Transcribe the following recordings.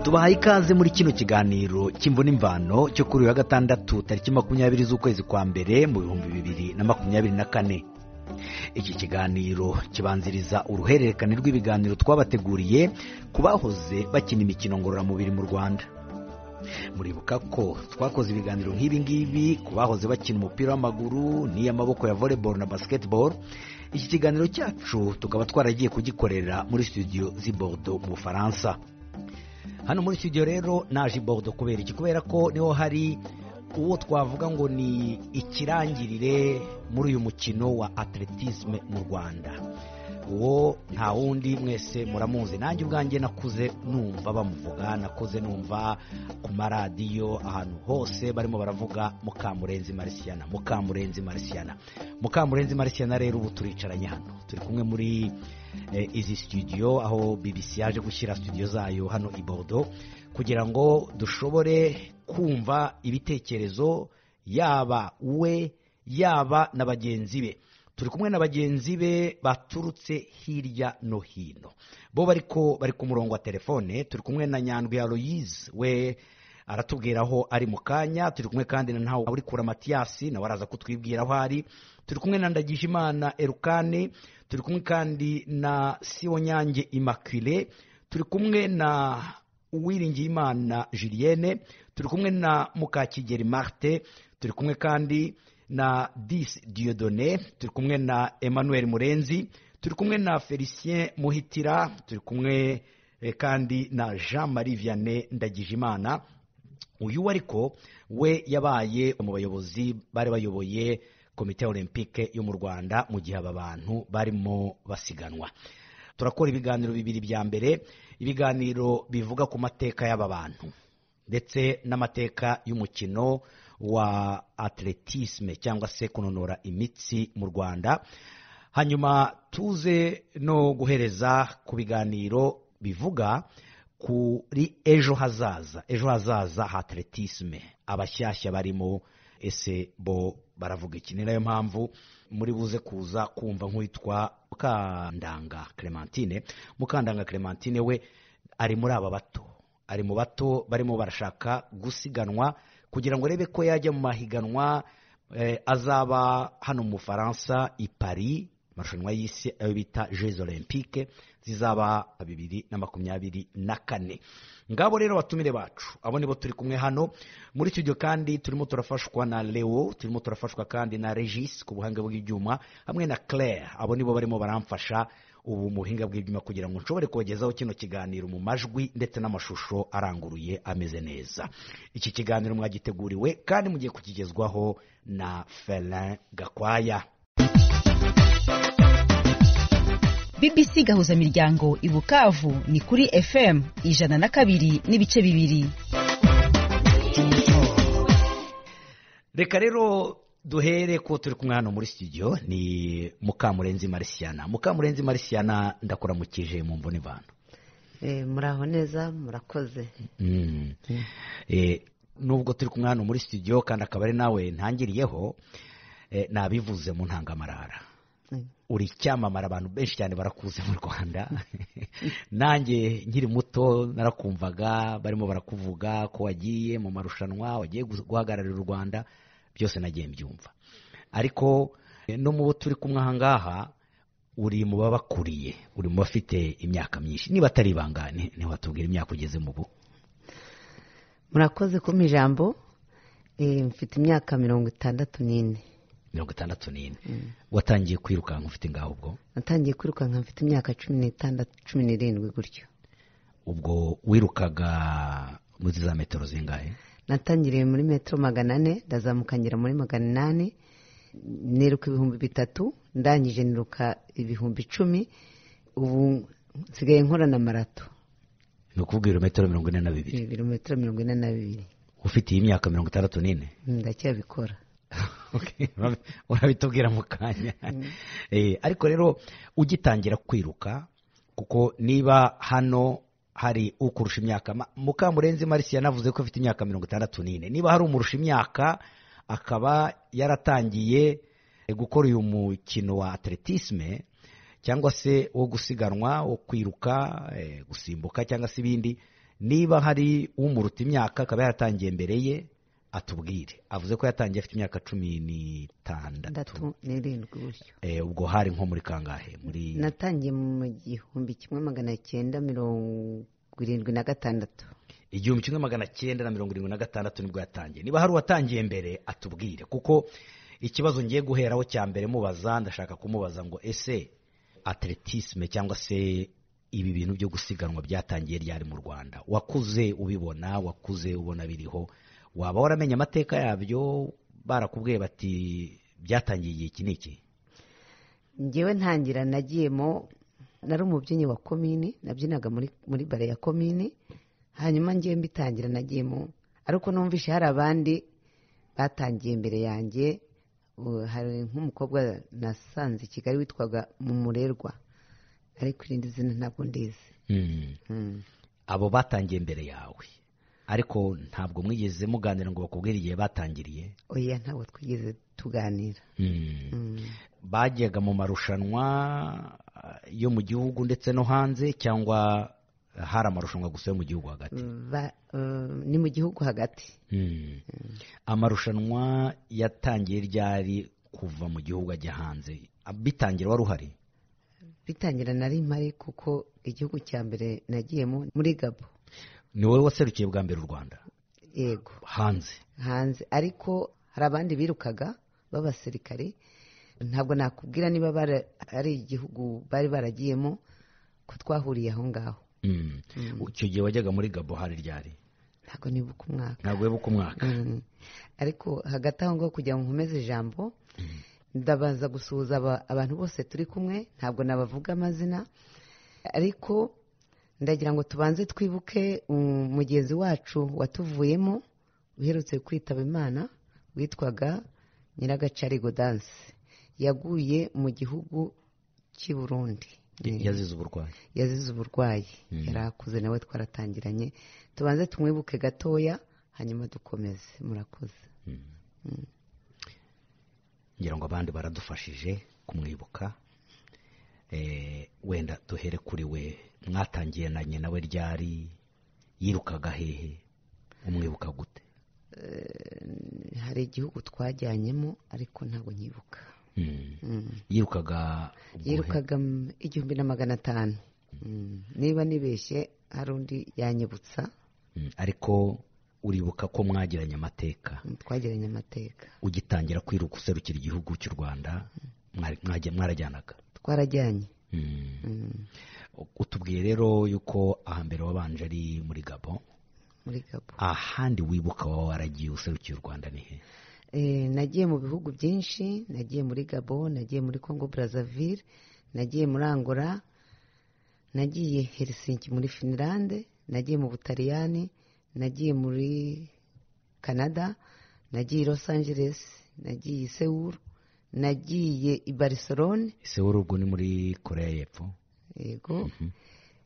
tubahaye ikaze muri kino kiganiro cy'imvune imvano cyo kuri uyu wa gatandatu tariki makumyabiri z'ukwezi kwa mbere mu bihumbi bibiri na makumyabiri na kane iki kiganiro kibanziriza uruhererekane rw'ibiganiro twabateguriye ku bahoze bakina imikino ngororamubiri mu rwanda muribuka ko twakoze ibiganiro nk'ibi ngibi ku bahoze bakina umupira w'amaguru n'iy'amaboko ya volleyball na basketball iki kiganiro cyacu tukaba twaragiye kugikorera muri studio z'i Bordeaux mu bufaransa hano muri studio rero naje i Bordeaux kubera iki kubera ko niho hari uwo twavuga ngo ni ikirangirire muri uyu mukino wa atletisme mu rwanda uwo nta wundi mwese muramuzi nanjye ubwanjye nakuze numva bamuvuga nakuze numva ku maradiyo ahantu hose barimo baravuga mukamurenzi marisiyana mukamurenzi marisiyana mukamurenzi marisiyana rero ubu turicaranye hano turi kumwe muri izi studio aho bbc yaje gushyira studio zayo hano i Bordeaux kugira ngo dushobore kumva ibitekerezo yaba we yaba na bagenzi be turi kumwe na bagenzi be baturutse hirya no hino bo bariko bari ku murongo wa telefone turi kumwe na nyandwi aloyize we aratubwira aho ari mu kanya turi kumwe kandi na ntawe uri kura matiyasi nawe araza kutwibwira aho ari turi kumwe na ndagijimana erukane turi kumwe kandi na siwonyange imakire turi kumwe na uwiringiyimana julienne turi kumwe na mukakigeri marite turi kumwe kandi na disi diyodone turi kumwe na emmanuel murenzi turi kumwe na felicien muhitira turi kumwe kandi na jean marie vianney ndagijimana uyu ariko we yabaye mu bayobozi bari bayoboye komite olympique yo mu rwanda mu gihe aba bantu barimo basiganwa turakora ibiganiro bibiri bya mbere ibiganiro bivuga ku mateka y'aba bantu ndetse n'amateka y'umukino wa atletisme cyangwa se kunonora imitsi mu rwanda hanyuma tuze no guhereza ku biganiro bivuga kuri ejo hazaza ejo hazaza ha atletisme abashyashya barimo ese bo baravuga iki ni nayo mpamvu muri buze kuza kumva nk'uwitwa mukandanga clementine mukandanga clementine we ari muri aba bato ari mu bato barimo barashaka gusiganwa kugira ngo arebe ko yajya mu mahiganwa azaba hano mu bufaransa i paris amarushanwa y'isi ayo bita jeux olympique zizaba bibiri na makumyabiri na kane ngabo rero abatumire bacu abo nibo turi kumwe hano muri studio kandi turimo turafashwa na leo turimo turafashwa kandi na regis ku buhanga bw'ibyuma hamwe na claire abo nibo barimo baramfasha ubu muhinga bw'ibyuma kugira ngo nshobore kubagezaho kino kiganiro mu majwi ndetse n'amashusho aranguruye ameze neza iki kiganiro mwagiteguriwe kandi mugiye kukigezwaho na felin gakwaya bbc gahuzamiryango i bukavu ni kuri fm ijana na kabiri n'ibice bibiri reka rero duhere ko turi kumwe hano muri studio ni mukamurenzi marisiyana mukamurenzi marisiyana ndakuramukije mu mvune imvano muraho neza murakoze nubwo turi kumwe hano muri studio kandi akaba ari nawe ntangiriyeho nabivuze mu ntangamarara uri icyamamara abantu benshi cyane barakuze mu rwanda nanjye nkiri muto narakumvaga barimo barakuvuga ko wagiye mu marushanwa wagiye guhagararira u rwanda byose nagiye mbyumva ariko no mu bo turi kumwe aha ngaha uri mu babakuriye uri mu bafite imyaka myinshi niba atari ibangane ntiwatubwira imyaka ugeze mu bu murakoze kuma ijambo mfite imyaka mirongo itandatu n'ine mirongo itandatu n'ine watangiye kwirukanka ufite ngaho ubwo natangiye kwirukanka mfite imyaka cumi n'itandatu cumi n'irindwi gutyo ubwo wirukaga muri za metero zingahe natangiriye muri metero magana ane ndazamukanyira muri magana inani niruka ibihumbi bitatu ndangije niruka ibihumbi icumi ubu nsigaye nkora na marato ni ukuvuga ibirometero mirongo ine na bibiri ibirometero mirongo ine na bibiri ufite iyi myaka mirongo itandatu n'ine ndacyabikora urabitubwira mu kanya ariko rero ugitangira kwiruka kuko niba hano hari ukurusha imyaka mukamurenzi marisiya yanavuze ko afite imyaka mirongo itandatu n'ine niba hari umurusha imyaka akaba yaratangiye gukora uyu mukino wa atletisme cyangwa se wo gusiganwa wo kwiruka gusimbuka cyangwa se ibindi niba hari umuruta imyaka akaba yaratangiye mbere ye atubwire avuze ko yatangiye afite imyaka cumi n'itandatu ndatu n'irindwi gutyo Eh, ubwo hari nko muri kangahe muri natangiye mu gihumbi kimwe magana cyenda mirongo irindwi na gatandatu igihumbi kimwe magana cyenda na mirongo irindwi na gatandatu nibwo yatangiye niba hari uwatangiye mbere atubwire kuko ikibazo ngiye guheraho cya mbere mubaza ndashaka kumubaza ngo ese atletisme cyangwa se ibi bintu byo gusiganwa byatangiye ryari mu rwanda wakuze ubibona wakuze ubona biriho waba waramenye amateka yabyo barakubwiye bati byatangiye igihe iki n'iki ngewe ntangira nagiyemo nari umubyinnyi wa komini nabyinaga muri muri bare ya komini hanyuma ngewe mbitangira nagiyemo ariko numvishe hari abandi batangiye imbere yanjye ubu hari nk'umukobwa nasanze i kigali witwaga mumurerwa ariko irindi zina ntabwo ndizi Hmm. Mm. abo batangiye mbere yawe ariko ntabwo mwigeze muganira ngo bakubwire igihe batangiriye oya ntabwo twigeze tuganira Hmm. Mm. bajyaga mu marushanwa eh, yo mu gihugu ndetse no hanze cyangwa hari amarushanwa gusa yo mu gihugu hagati Ba- eh, ni mu gihugu hagati Hmm. amarushanwa yatangiye ryari kuva mu gihugu ajya hanze bitangira wari uhari bitangira nari mpari kuko igihugu cya mbere nagiyemo muri gabo ni wowe waserukiye bwa mbere u rwanda yego hanze hanze ariko hari abandi birukaga b'abasirikari ntabwo nakubwira niba bara- ari igihugu bari baragiyemo ko twahuriye aho ngaho Hmm. icyo gihe wajyaga muri gabo hari ryari ntabwo nibuka umwaka ntabwo wibuka umwaka Mm. ariko hagati aho ngaho kugira ngo nkomeze ijambo ndabanza gusuhuza aba- abantu bose turi kumwe ntabwo nabavuga amazina ariko ndagira ngo tubanze twibuke um, mugenzi wacu watuvuyemo uherutse kwitaba imana witwaga nyiragacari godanse yaguye mu gihugu cy'i burundi yazize uburwayi yazize uburwayi yari akuze nawe twaratangiranye tubanze tumwibuke gatoya hanyuma dukomeze murakoze ngira ngo abandi baradufashije kumwibuka Eh, wenda duhere kuri we mwatangiye na nyina we ryari yirukaga hehe umwibuka gute hari igihugu twajyanyemo ariko ntabwo nyibuka Hmm. Mm. yirukaga guhe? yirukaga mm, igihumbi na magana atanu Mm. niba nibeshye hari undi yanyibutsa Hmm. ariko uribuka ko mwagiranye amateka mm, twagiranye amateka ugitangira kwiruka userukira igihugu cy'u rwanda mwari- mwajya- mwarajyanaga twarajyanye Hmm. Mm, utubwiye rero yuko ahambere wabanje ari muri gabo muri gabo ahandi wibuka waba waragiye userukiye u rwanda ni he Eh, nagiye mu bihugu byinshi nagiye muri gabo nagiye muri congo brazzaville nagiye muri angola nagiye helsinki muri finland nagiye mu butaliyani nagiye muri canada nagiye i los angeles nagiye i sewuru nagiye i barcelone sewuru ubwo ni muri korea y'epfo yego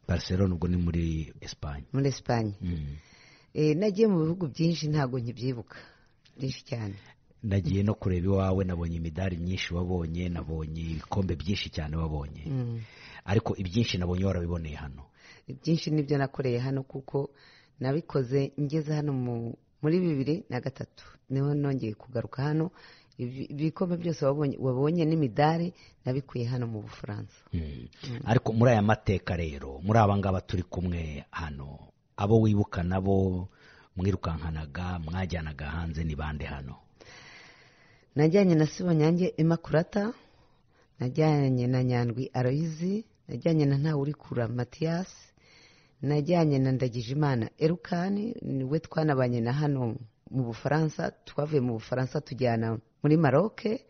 barcelona ubwo ni muri esipanye muri esipanye Eh, nagiye mu bihugu byinshi ntabwo nkibyibuka byinshi cyane nagiye no kureba iwawe nabonye imidari myinshi wabonye nabonye ibikombe byinshi cyane wabonye Mm. ariko ibyinshi nabonye warabiboneye hano ibyinshi nibyo nakoreye hano kuko nabikoze ngeze hano mu- muri bibiri na gatatu niho nongeye kugaruka hano Ibi- ibikombe byose wabonye wabonye n'imidari nabikuye hano mu bufaransa Hmm. ariko muri aya mateka rero muri aba ngaba turi kumwe hano abo wibuka nabo mwirukankanaga mwajyanaga hanze ni bande hano najyanye na sibonyange imakurata najyanye na nyandwi aroyizi najyanye na ntawurikura matiyasi najyanye na ndagijimana erukani niwe twanabanye na hano mu bufaransa twavuye mu bufaransa tujyana muri maroke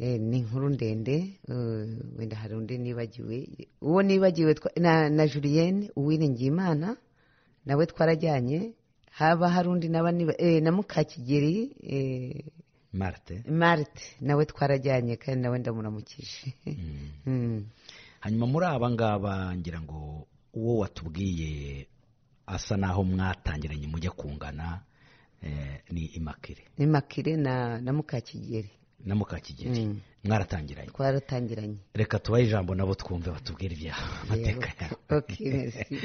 Eh, ni inkuru ndende eh, wenda hari undi nibagiwe uwo nibagiwe twa- na, na julienne uwiringiye imana nawe twarajyanye haba hari undi naba niba eh, na mukakigeri eh, marite marite nawe twarajyanye kandi nawe ndamuramukije Mm. hanyuma muri aba ngaba ngira ngo uwo watubwiye asa naho mwatangiranye mujya kungana eh, ni imakire ni makire na na mukakigeri na mukakigeli Mm. mwaratangiranye twaratangiranye reka tubahe ijambo nabo twumve batubwire ibyawe amateka yawe Okay, merci.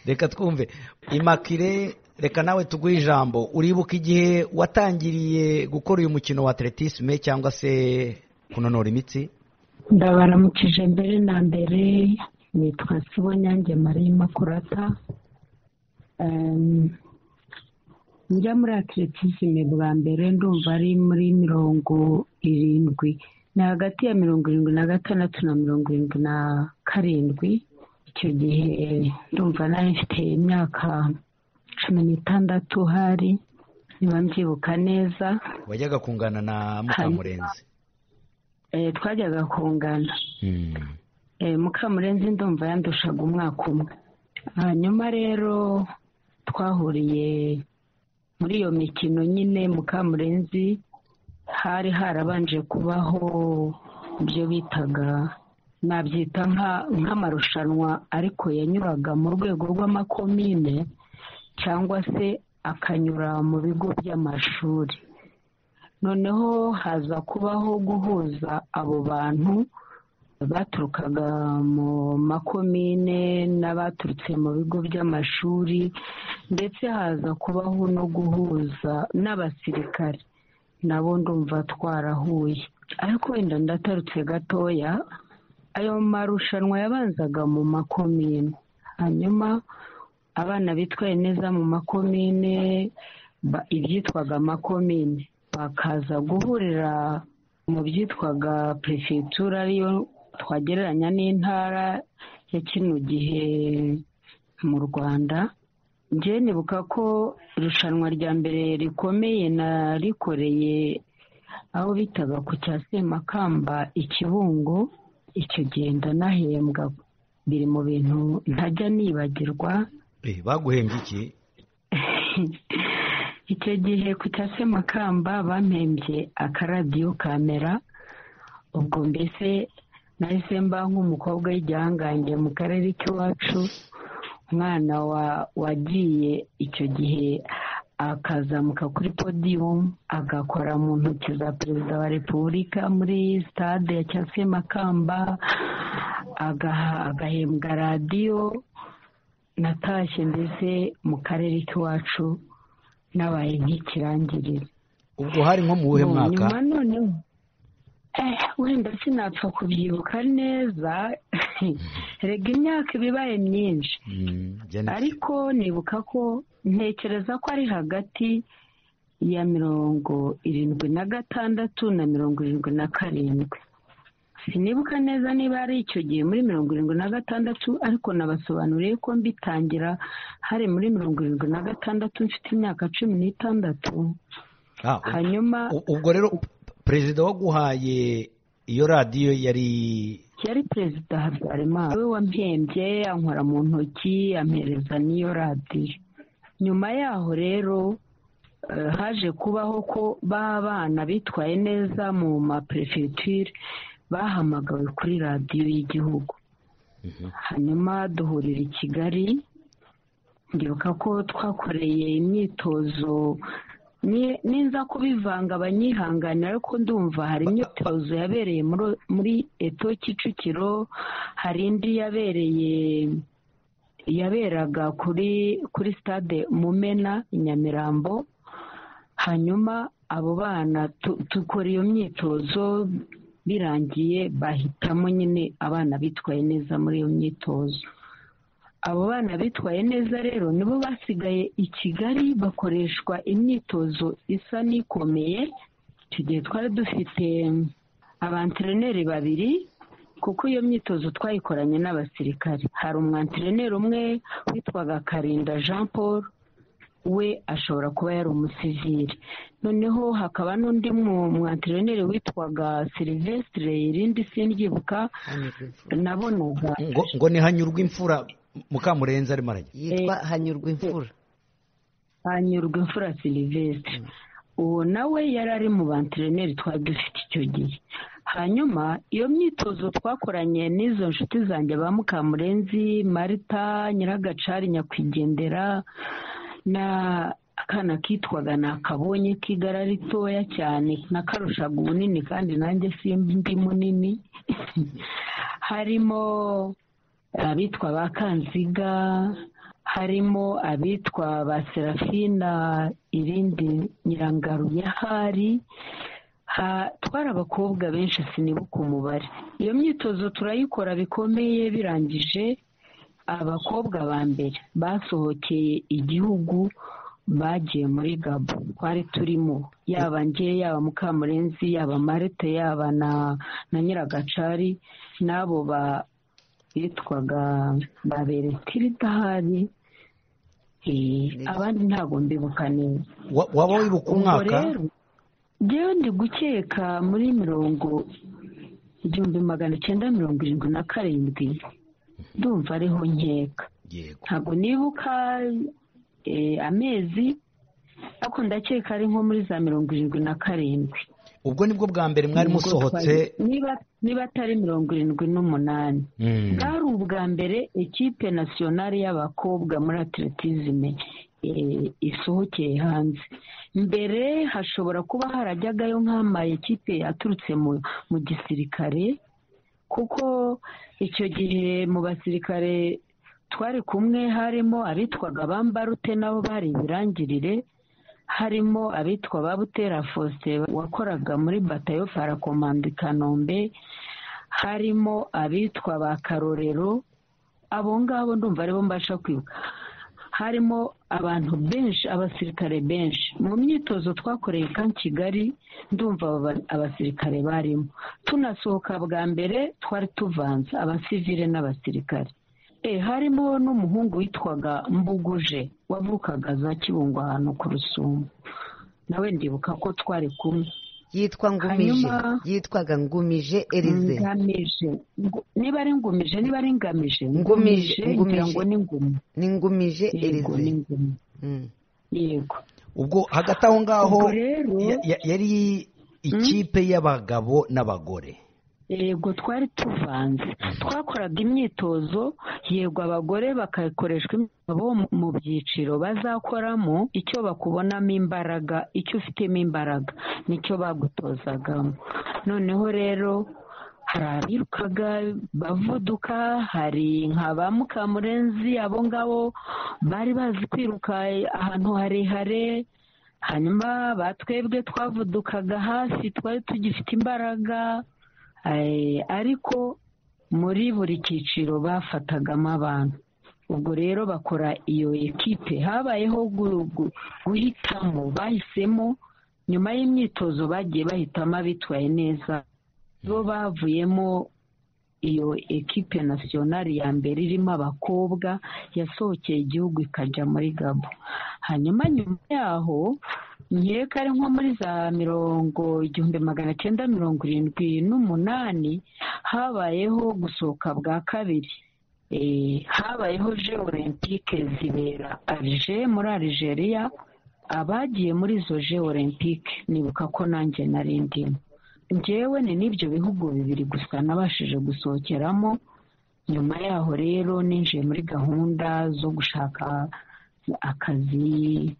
reka twumve imakire reka nawe tuguhe ijambo uribuka igihe watangiriye gukora uyu mukino wa atletisme cyangwa se kunanura imitsi ndabaramukije mbere na mbere nitwa Sibonyange Marie Makurata Em, njya muri atletisme bwa mbere ndumva ari muri mirongo irindwi ni hagati ya mirongo irindwi na gatandatu na mirongo irindwi na karindwi icyo gihe ndumva nari mfite imyaka cumi n'itandatu hari niba mbyibuka neza wajyaga kungana na mukamurenzi Eh, twajyaga kungana Mm. Eh, mukamurenzi ndumva yandushaga umwaka umwe hanyuma rero twahuriye muri iyo mikino nyine mukamurenzi hari harabanje kubaho ibyo bitaga nabyita nka- nk'amarushanwa ariko yanyuraga mu rwego rw'amakomine cyangwa se akanyura mu bigo by'amashuri noneho haza kubaho guhuza abo bantu baturukaga mu makomine n'abaturutse mu bigo by'amashuri ndetse haza kubaho no guhuza n'abasirikare nabo ndumva twarahuye ariko wenda ndatarutse gatoya ayo marushanwa yabanzaga mu makomine hanyuma abana bitwaye neza mu makomine ba- ibyitwaga amakomine bakaza guhurira mu byitwaga perefegitura ariyo twagereranya n'intara ya kino gihe mu rwanda njye nibuka ko irushanwa rya mbere rikomeye narikoreye aho bitaga ku cya semakamba ikibungo icyo gihe ndanahembwa biri mu bintu ntajya nibagirwa Eh, baguhembye iki icyo gihe ku cya semakamba bampembye akaradiyo kamera ubwo mbese nahise mba nk'umukobwa w'igihangange mu karere k'iwacu umwana wa- wagiye icyo gihe akazamuka kuri podiyumu agakora mu ntoki za perezida wa repubulika muri sitade ya cya semakamba agaha- agahembwa radiyo natashye mbese mu karere k'iwacu nabaye nk'ikirangirire ubwo hari nko mu wuhe Mu mwaka nyuma noneho eh, wenda sinapfa kubyibuka neza rega imyaka iba ibaye myinshi Mm, njye ni- ariko nibuka ko ntekereza ko ari hagati ya mirongo irindwi na gatandatu na mirongo irindwi na karindwi sinibuka neza niba ari icyo gihe muri mirongo irindwi na gatandatu ariko nabasobanuriye ko mbitangira hari muri mirongo irindwi na gatandatu mfite imyaka cumi n'itandatu Ah, ubwo- hanyuma u- ubwo rero perezida waguhaye iyo radiyo yari yari perezida habyarimana we wampembye ankora mu ntoki ampereza n'iyo radiyo nyuma yaho rero eh, haje kubaho ko ba bana bitwaye neza mu maperefegiture bahamagawe kuri radiyo y'igihugu hanyuma duhurira i kigali ndibuka ko twakoreye imyitozo ni- ninza kubivanga abanyihanganira ariko ndumva hari imyitozo yabereye muri- muri eto kicukiro hari indi yabereye yaberaga kuri kuri stade mumena i nyamirambo hanyuma abo bana tu- dukora iyo myitozo birangiye bahitamo nyine abana bitwaye neza muri iyo myitozo abo bana bitwaye neza rero nibo basigaye i kigali bakoreshwa imyitozo isa n'ikomeye icyo gihe twari dufite abantreneri babiri kuko iyo myitozo twayikoranye n'abasirikari hari umwantreneri umwe witwaga karinda jean paul we ashobora kuba yari umusivili noneho hakaba n'undi mu- mwantreneri witwaga silivesitire irindi sindyibuka nabonaga ngo, ngo ni hanyurwa imfura mukamurenzi arimo arajya yitwa hanyurwa imfura hanyurwa imfura silivesitire uwo nawe yari ari mu bantreneri twari dufite icyo gihe hanyuma iyo myitozo twakoranye n'izo nshuti zanjye ba mukamurenzi marita nyiragacari nyakwigendera na akana kitwaga nakabonye k'igara ritoya cyane nakarushaga ubunini kandi nanjye simba undi munini harimo abitwa ba kanziga harimo abitwa ba serafina irindi nyirangaru ya hari twari abakobwa benshi sinibuka umubare iyo myitozo turayikora bikomeye birangije abakobwa ba mbere basohokeye igihugu bagiye muri gabo twari turimo yaba nge yaba mukamurenzi yaba marite yaba na nyiragacari n'abo bitwaga ba beretirida hari abandi ntabwo mbibuka neza waba wibuka umwaka ngewe ndi gukeka muri mirongo igihumbi magana icyenda mirongo irindwi na karindwi ndumva ariho nkeka ntabwo nibuka amezi ariko ndakeka ari nko muri za mirongo irindwi na karindwi ubwo nibwo bwa mbere mwari musohotse niba atari mirongo irindwi n'umunani bwari ubwa mbere ekipe nasiyonari y'abakobwa muri atletisme isohokeye hanze mbere hashobora kuba harajyagayo nk'ama ekipe yaturutse mu gisirikare kuko icyo gihe mu basirikare twari kumwe harimo abitwaga bambarute nabo bari ibirangirire harimo abitwa ba butera faustin wakoraga muri batayo parakomando i kanombe harimo abitwa ba karorero abo ngabo ndumva aribo mbasha kwibuka harimo abantu benshi abasirikare benshi mu myitozo twakoreye ka kigali ndumva abasirikare barimo tunasohoka bwa mbere twari tuvanze abasivire n'abasirikare harimo n'umuhungu witwaga mbuguje wavukaga za kibungo ahantu ku rusumo nawe ndibuka ko twari kumwe yitwa ngumije yitwaga ngumije erize niba ari ngumije niba ari ngamije ngumije ngira ngo ni ngumu ni ngumije erize yego ubwo hagati aho ngaho yari ikipe y'abagabo n'abagore yego twari tuvanze twakoraga imyitozo yego abagore bakayikoreshwa imyitozo mu byiciro bazakoramo icyo bakubonamo imbaraga icyo ufitemo imbaraga nicyo bagutozagamo noneho rero hari abirukaga bavuduka hari nka ba mukamurenzi abo ngabo bari bazi kwiruka ahantu harehare hanyuma batwebwe twavudukaga hasi twari tugifite imbaraga ariko muri buri cyiciro bafatagamo abantu ubwo rero bakora iyo ekipe habayeho guhitamo bahisemo nyuma y'imyitozo bagiye bahitamo abitwaye neza bo bavuyemo iyo ekipe nasiyonari ya mbere irimo abakobwa yasohokeye igihugu ikajya muri gabo hanyuma nyuma yaho nkeka ari nko muri za mirongo igihumbi magana cyenda mirongo irindwi n'umunani habayeho gusohoka bwa kabiri habayeho je olympique zibera arije muri Algeria abagiye muri izo je olympique nibuka ko nanjye nari ndimo njyewe ni n'ibyo bihugu bibiri gusa nabashije gusohokeramo nyuma yaho rero ninjiye muri gahunda zo gushaka akazi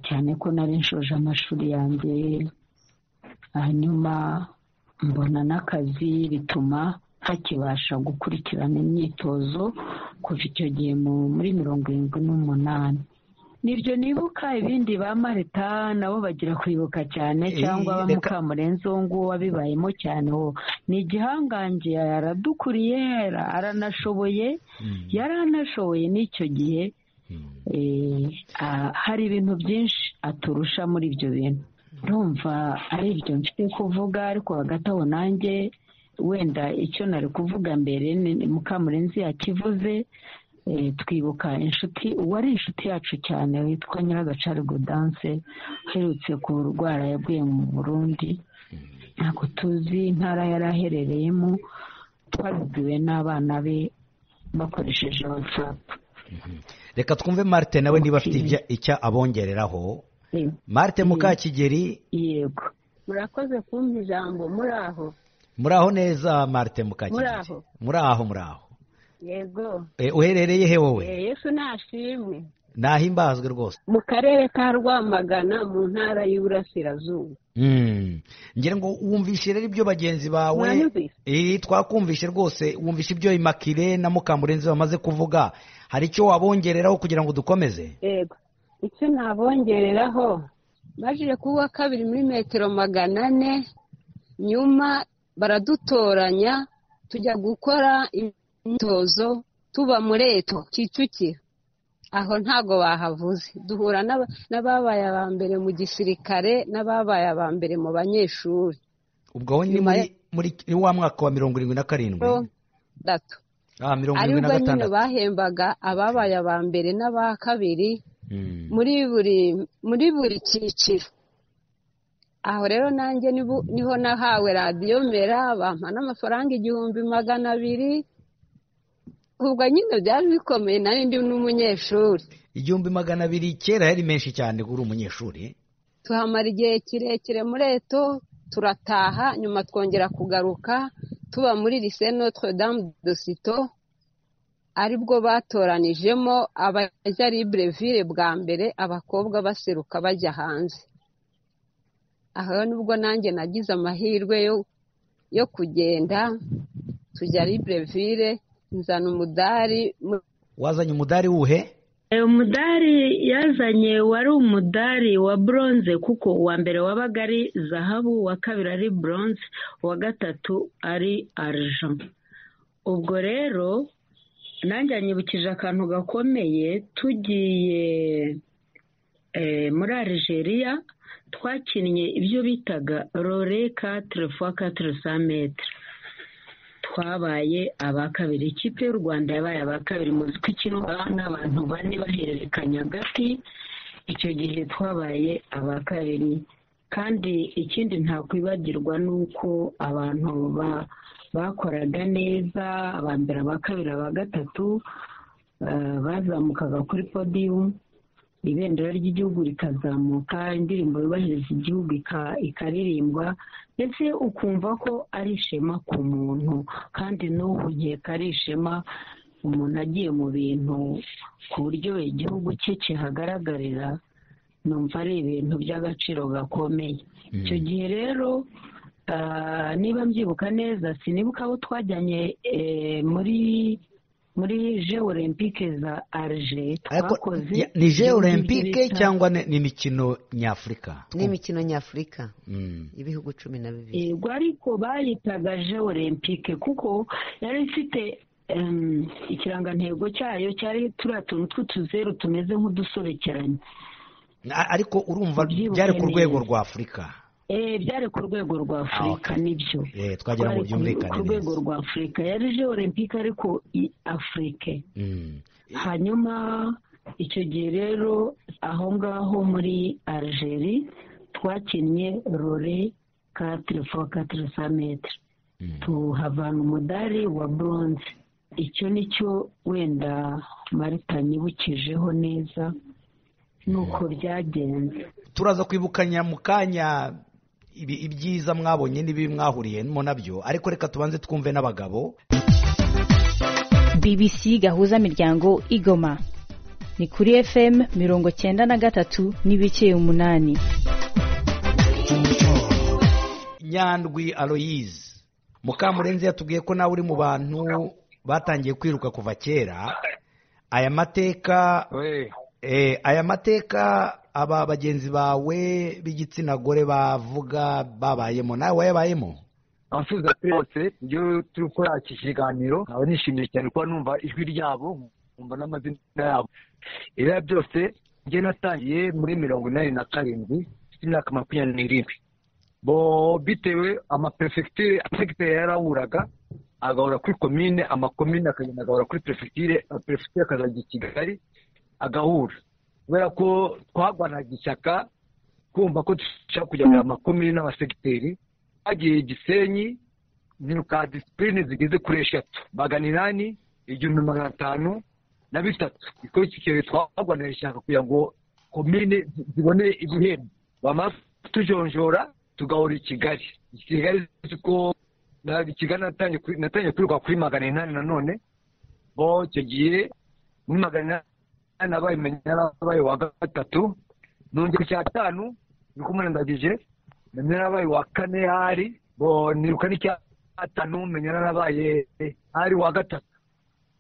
cyane ko nari nshoje amashuri yanjye hanyuma mbona n'akazi bituma hakibasha gukurikirana imyitozo kuva icyo gihe muri mirongo irindwi n'umunani nibyo nibuka ibindi ba marita nabo bagira kwibuka cyane cyangwa ba mukamurenzi uwo nguwo wabibayemo cyane uwo ni igihangange aradukuriye aranashoboye yaranashoboye n'icyo gihe hari ibintu byinshi aturusha muri ibyo bintu ndumva ari ibyo mfite kuvuga ariko hagati aho nanjye wenda icyo nari kuvuga mbere ni mukamurenzi yakivuze twibuka inshuti uwari inshuti yacu cyane witwa nyiragacari godanse uherutse ku ndwara yaguye mu burundi ntabwo tuzi intara yari aherereyemo twabibwiwe n'abana be bakoresheje watsapu reka twumve marite nawe niba afite icyo abongereraho marite mukakigeri yego murakoze kumva ijambo muri aho muri aho neza marite mukakigeri muri aho muri aho yego uherereye he wowe yesu nashimwe nahimbazwe rwose mu karere ka rwamagana mu ntara y'uburasirazuba Mm. ngira ngo wumvishe rero ibyo bagenzi bawe Muranyumvise? Eh, twakumvishe rwose wumvishe ibyo imakire na mukamurenzi bamaze kuvuga hari icyo wabongereraho kugira ngo dukomeze yego icyo nabongereraho baje ku wa kabiri muri metero magana ane nyuma baradutoranya tujya gukora imyitozo tuba muri eto kicukiro aho ntago bahavuze duhura n'aba- n'ababaye aba mbere mu gisirikare n'ababaye aba mbere mu banyeshuri ubwo wowe ni Nyuma muri muri- ni wa mwaka wa mirongo irindwi na karindwi datu ah mirongo irindwi na aribwo nyine gatandatu bahembaga ababaye aba mbere n'aba kabiri Mm. muri buri muri buri cyiciro aho rero nanjye nibu- niho nahawe radiyo mera bampa n'amafaranga igihumbi magana abiri ubwo nyine byari bikomeye nayo ndi n'umunyeshuri igihumbi magana abiri kera yari menshi cyane kuri umunyeshuri tuhamara igihe kirekire muri eto turataha nyuma twongera kugaruka tuba muri lise notre dame de sito aribwo batoranijemo abajya libreville bwa mbere abakobwa baseruka bajya hanze aho rero nubwo nanjye nagize amahirwe yo yo kugenda tujya libreville nzana umudari mu wazanye umudari wuhe ayo mudari yazanye wari umudari wa bronze kuko uwa mbere wabaga ari zahabu uwa kabiri ari bronze uwa gatatu ari argent ubwo rero nanjye anyibukije akantu gakomeye tugiye eh, muri Algeria twakinnye ibyo bitaga rore katire fwa katire sa metre twabaye aba kabiri ikipe y'u rwanda yabaye aba kabiri muzi ko ikina n'abantu bane bahererekanya agati icyo gihe twabaye aba kabiri kandi ikindi ntakwibagirwa ni uko abantu ba- bakoraga neza aba mbere aba kabiri aba gatatu eh, bazamukaga kuri podiyumu ibendera ry'igihugu rikazamuka indirimbo yubahiriza igihugu ika- ikaririmbwa ndetse ukumva ko ari ishema ku muntu kandi n'ubu nkeka ari ishema umuntu agiye mu bintu ku buryo igihugu cye kihagaragarira numva ari ibintu by'agaciro gakomeye icyo gihe rero ah, niba mbyibuka neza sinibuka abo twajyanye eh, muri muri je olympique za arge Ariko twakoze ya- ni je ibihugu olympique by'ibita- cyangwa ni ni imikino nyafurika n'imikino nyafurika Mm. ibihugu cumi na bibiri yego ariko bayitaga je olympique kuko yari ifite em, ikirangantego cyayo cyari turiya tuntu tw'utuzeru tumeze nk'udusobekeranye A- ariko urumva Ubyibuke byari ku rwego neza. rwa afurika Eh, byari ku rwego rwa afurika nibyo Eh, twagira ngo Twari ku- byumvikane ku rwego neza rwa afurika yari je olympique ariko i afurike Mm. hanyuma icyo gihe rero aho ngaho muri algeri twakinnye rore katire fo katire sa metere Mm. tuhavana umudari wa bronze icyo ni cyo wenda marita nyibukijeho neza nuko byagenze turaza kwibukanya mu kanya ibi- ibyiza mwabonye n'ibibi mwahuriyemo nabyo ariko reka tubanze twumve n'abagabo bbc gahuza miryango igoma ni kuri fm mirongo cyenda na gatatu n'ibice umunani nyandwi aloyize mukamurenzi yatubwiye ko nawe uri mu bantu batangiye kwiruka kuva kera aya mateka we Eh, aya mateka aba bagenzi bawe b'igitsina gore bavuga babayemo nawe wayabayemo abasubiza kuri bose njyewe turi gukora iki kiganiro nkaba nishimiye cyane kuba numva ijwi ryabo nkumva n'amazina yabo ibiya byose njye natangiye muri mirongo inani na karindwi mfite imyaka makumyabiri n'irindwi bo bitewe amaperefegitire perefegitire yarawuraga agahora kuri komine amakomine akagenda agahora kuri perefegitire perefegitire akazajya i kigali agahura kubera ko twagwanaga ishyaka kumva ko dushaka kujya mu makomine n'abasegiteri hagiye gisenyi nyiruka disipurine zigeze kuri eshatu magana inani igihumbi magana atanu na bitatu kuko iki gihe twagwanira ishyaka kugira ngo komine zi- zibone ibihembo bamaze tujonjora tugahora i kigali I kigali kuko na- i kigali natangiye kuri- natangiye kwiruka kuri magana inani nanone bo icyo gihe muri magana nabayimenya narabaye wa gatatu nongera icya gatanu niko umunandagije menya narabaye wa kane hari bo niruka n'icya gatanu menya narabaye hari wa gatatu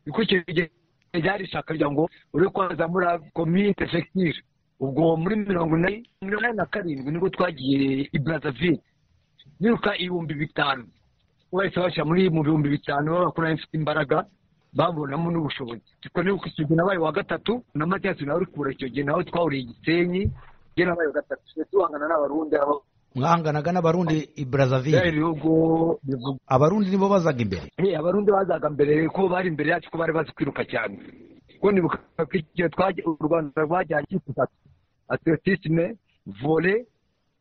niko icyo gihe ryari ishaka rya ngo uri kwazamura komite fekire ubwo muri mirongo inani mirongo inani na karindwi nibwo twagiye i brazaville niruka ibihumbi bitanu bahise bashyira muri mu bihumbi bitanu b'abakoranye bafite imbaraga babonamo n'ubushobozi twe nuko icyo gihe nabaye wa gatatu na matiyasi nawe uri kubura icyo gihe nawe twahuriye igisenyi njye nabaye wa gatatu tuhangana n'abarundi mwahanganaga n'abarundi i byari brazaville ibihugu bivuga abarundi nibo bazaga imbere Eh, abarundi bazaga mbere ko bari imbere yacu ko bari bazi kwiruka cyane kuko nibuka ko igihe twagiye u rwanda rwajyanye ikipe itatu atletisme vole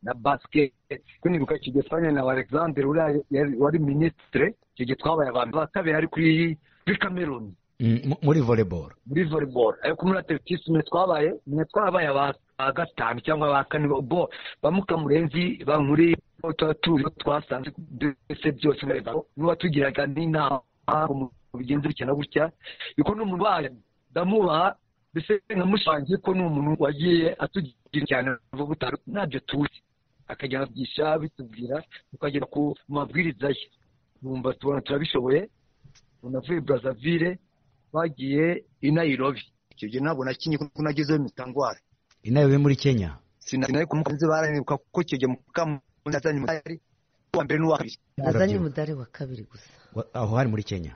na basiketi kuko nibuka icyo gihe twajyanye na alexandre uriya yari- wari minisitire icyo gihe twabaye abantu ba kabiri ari kuri kuri cameroon Mm, mu- muri volleyball muri volleyball ariko muri atletisme twabaye mwe twabaye aba- aba gatanu cyangwa aba kane bo bamuka murenzi ba muri tuba tuzi ko twasanze byose byose neza niba tugiraga n'inama mu bigenza bitya na gutya yuko n'umuntu waje ndamubaha mbese nkamushangiye ko ni umuntu wagiye atugira cyane vuba butanu ntabyo tuzi akajya abyigisha bitubwira tukagera ku mabwiriza ye numva tubona turabishoboye unavuye brazaville twagiye i nairobi icyo gihe ntabwo nakinye kuko nagezeyo mitangwara inayobe muri kenya sinari kumukanze baranibuka kuko icyo gihe mukamuzi azanye umudari uwa mbere n'uwa kabiri azanye umudari wa kabiri gusa Wa- aho hari muri kenya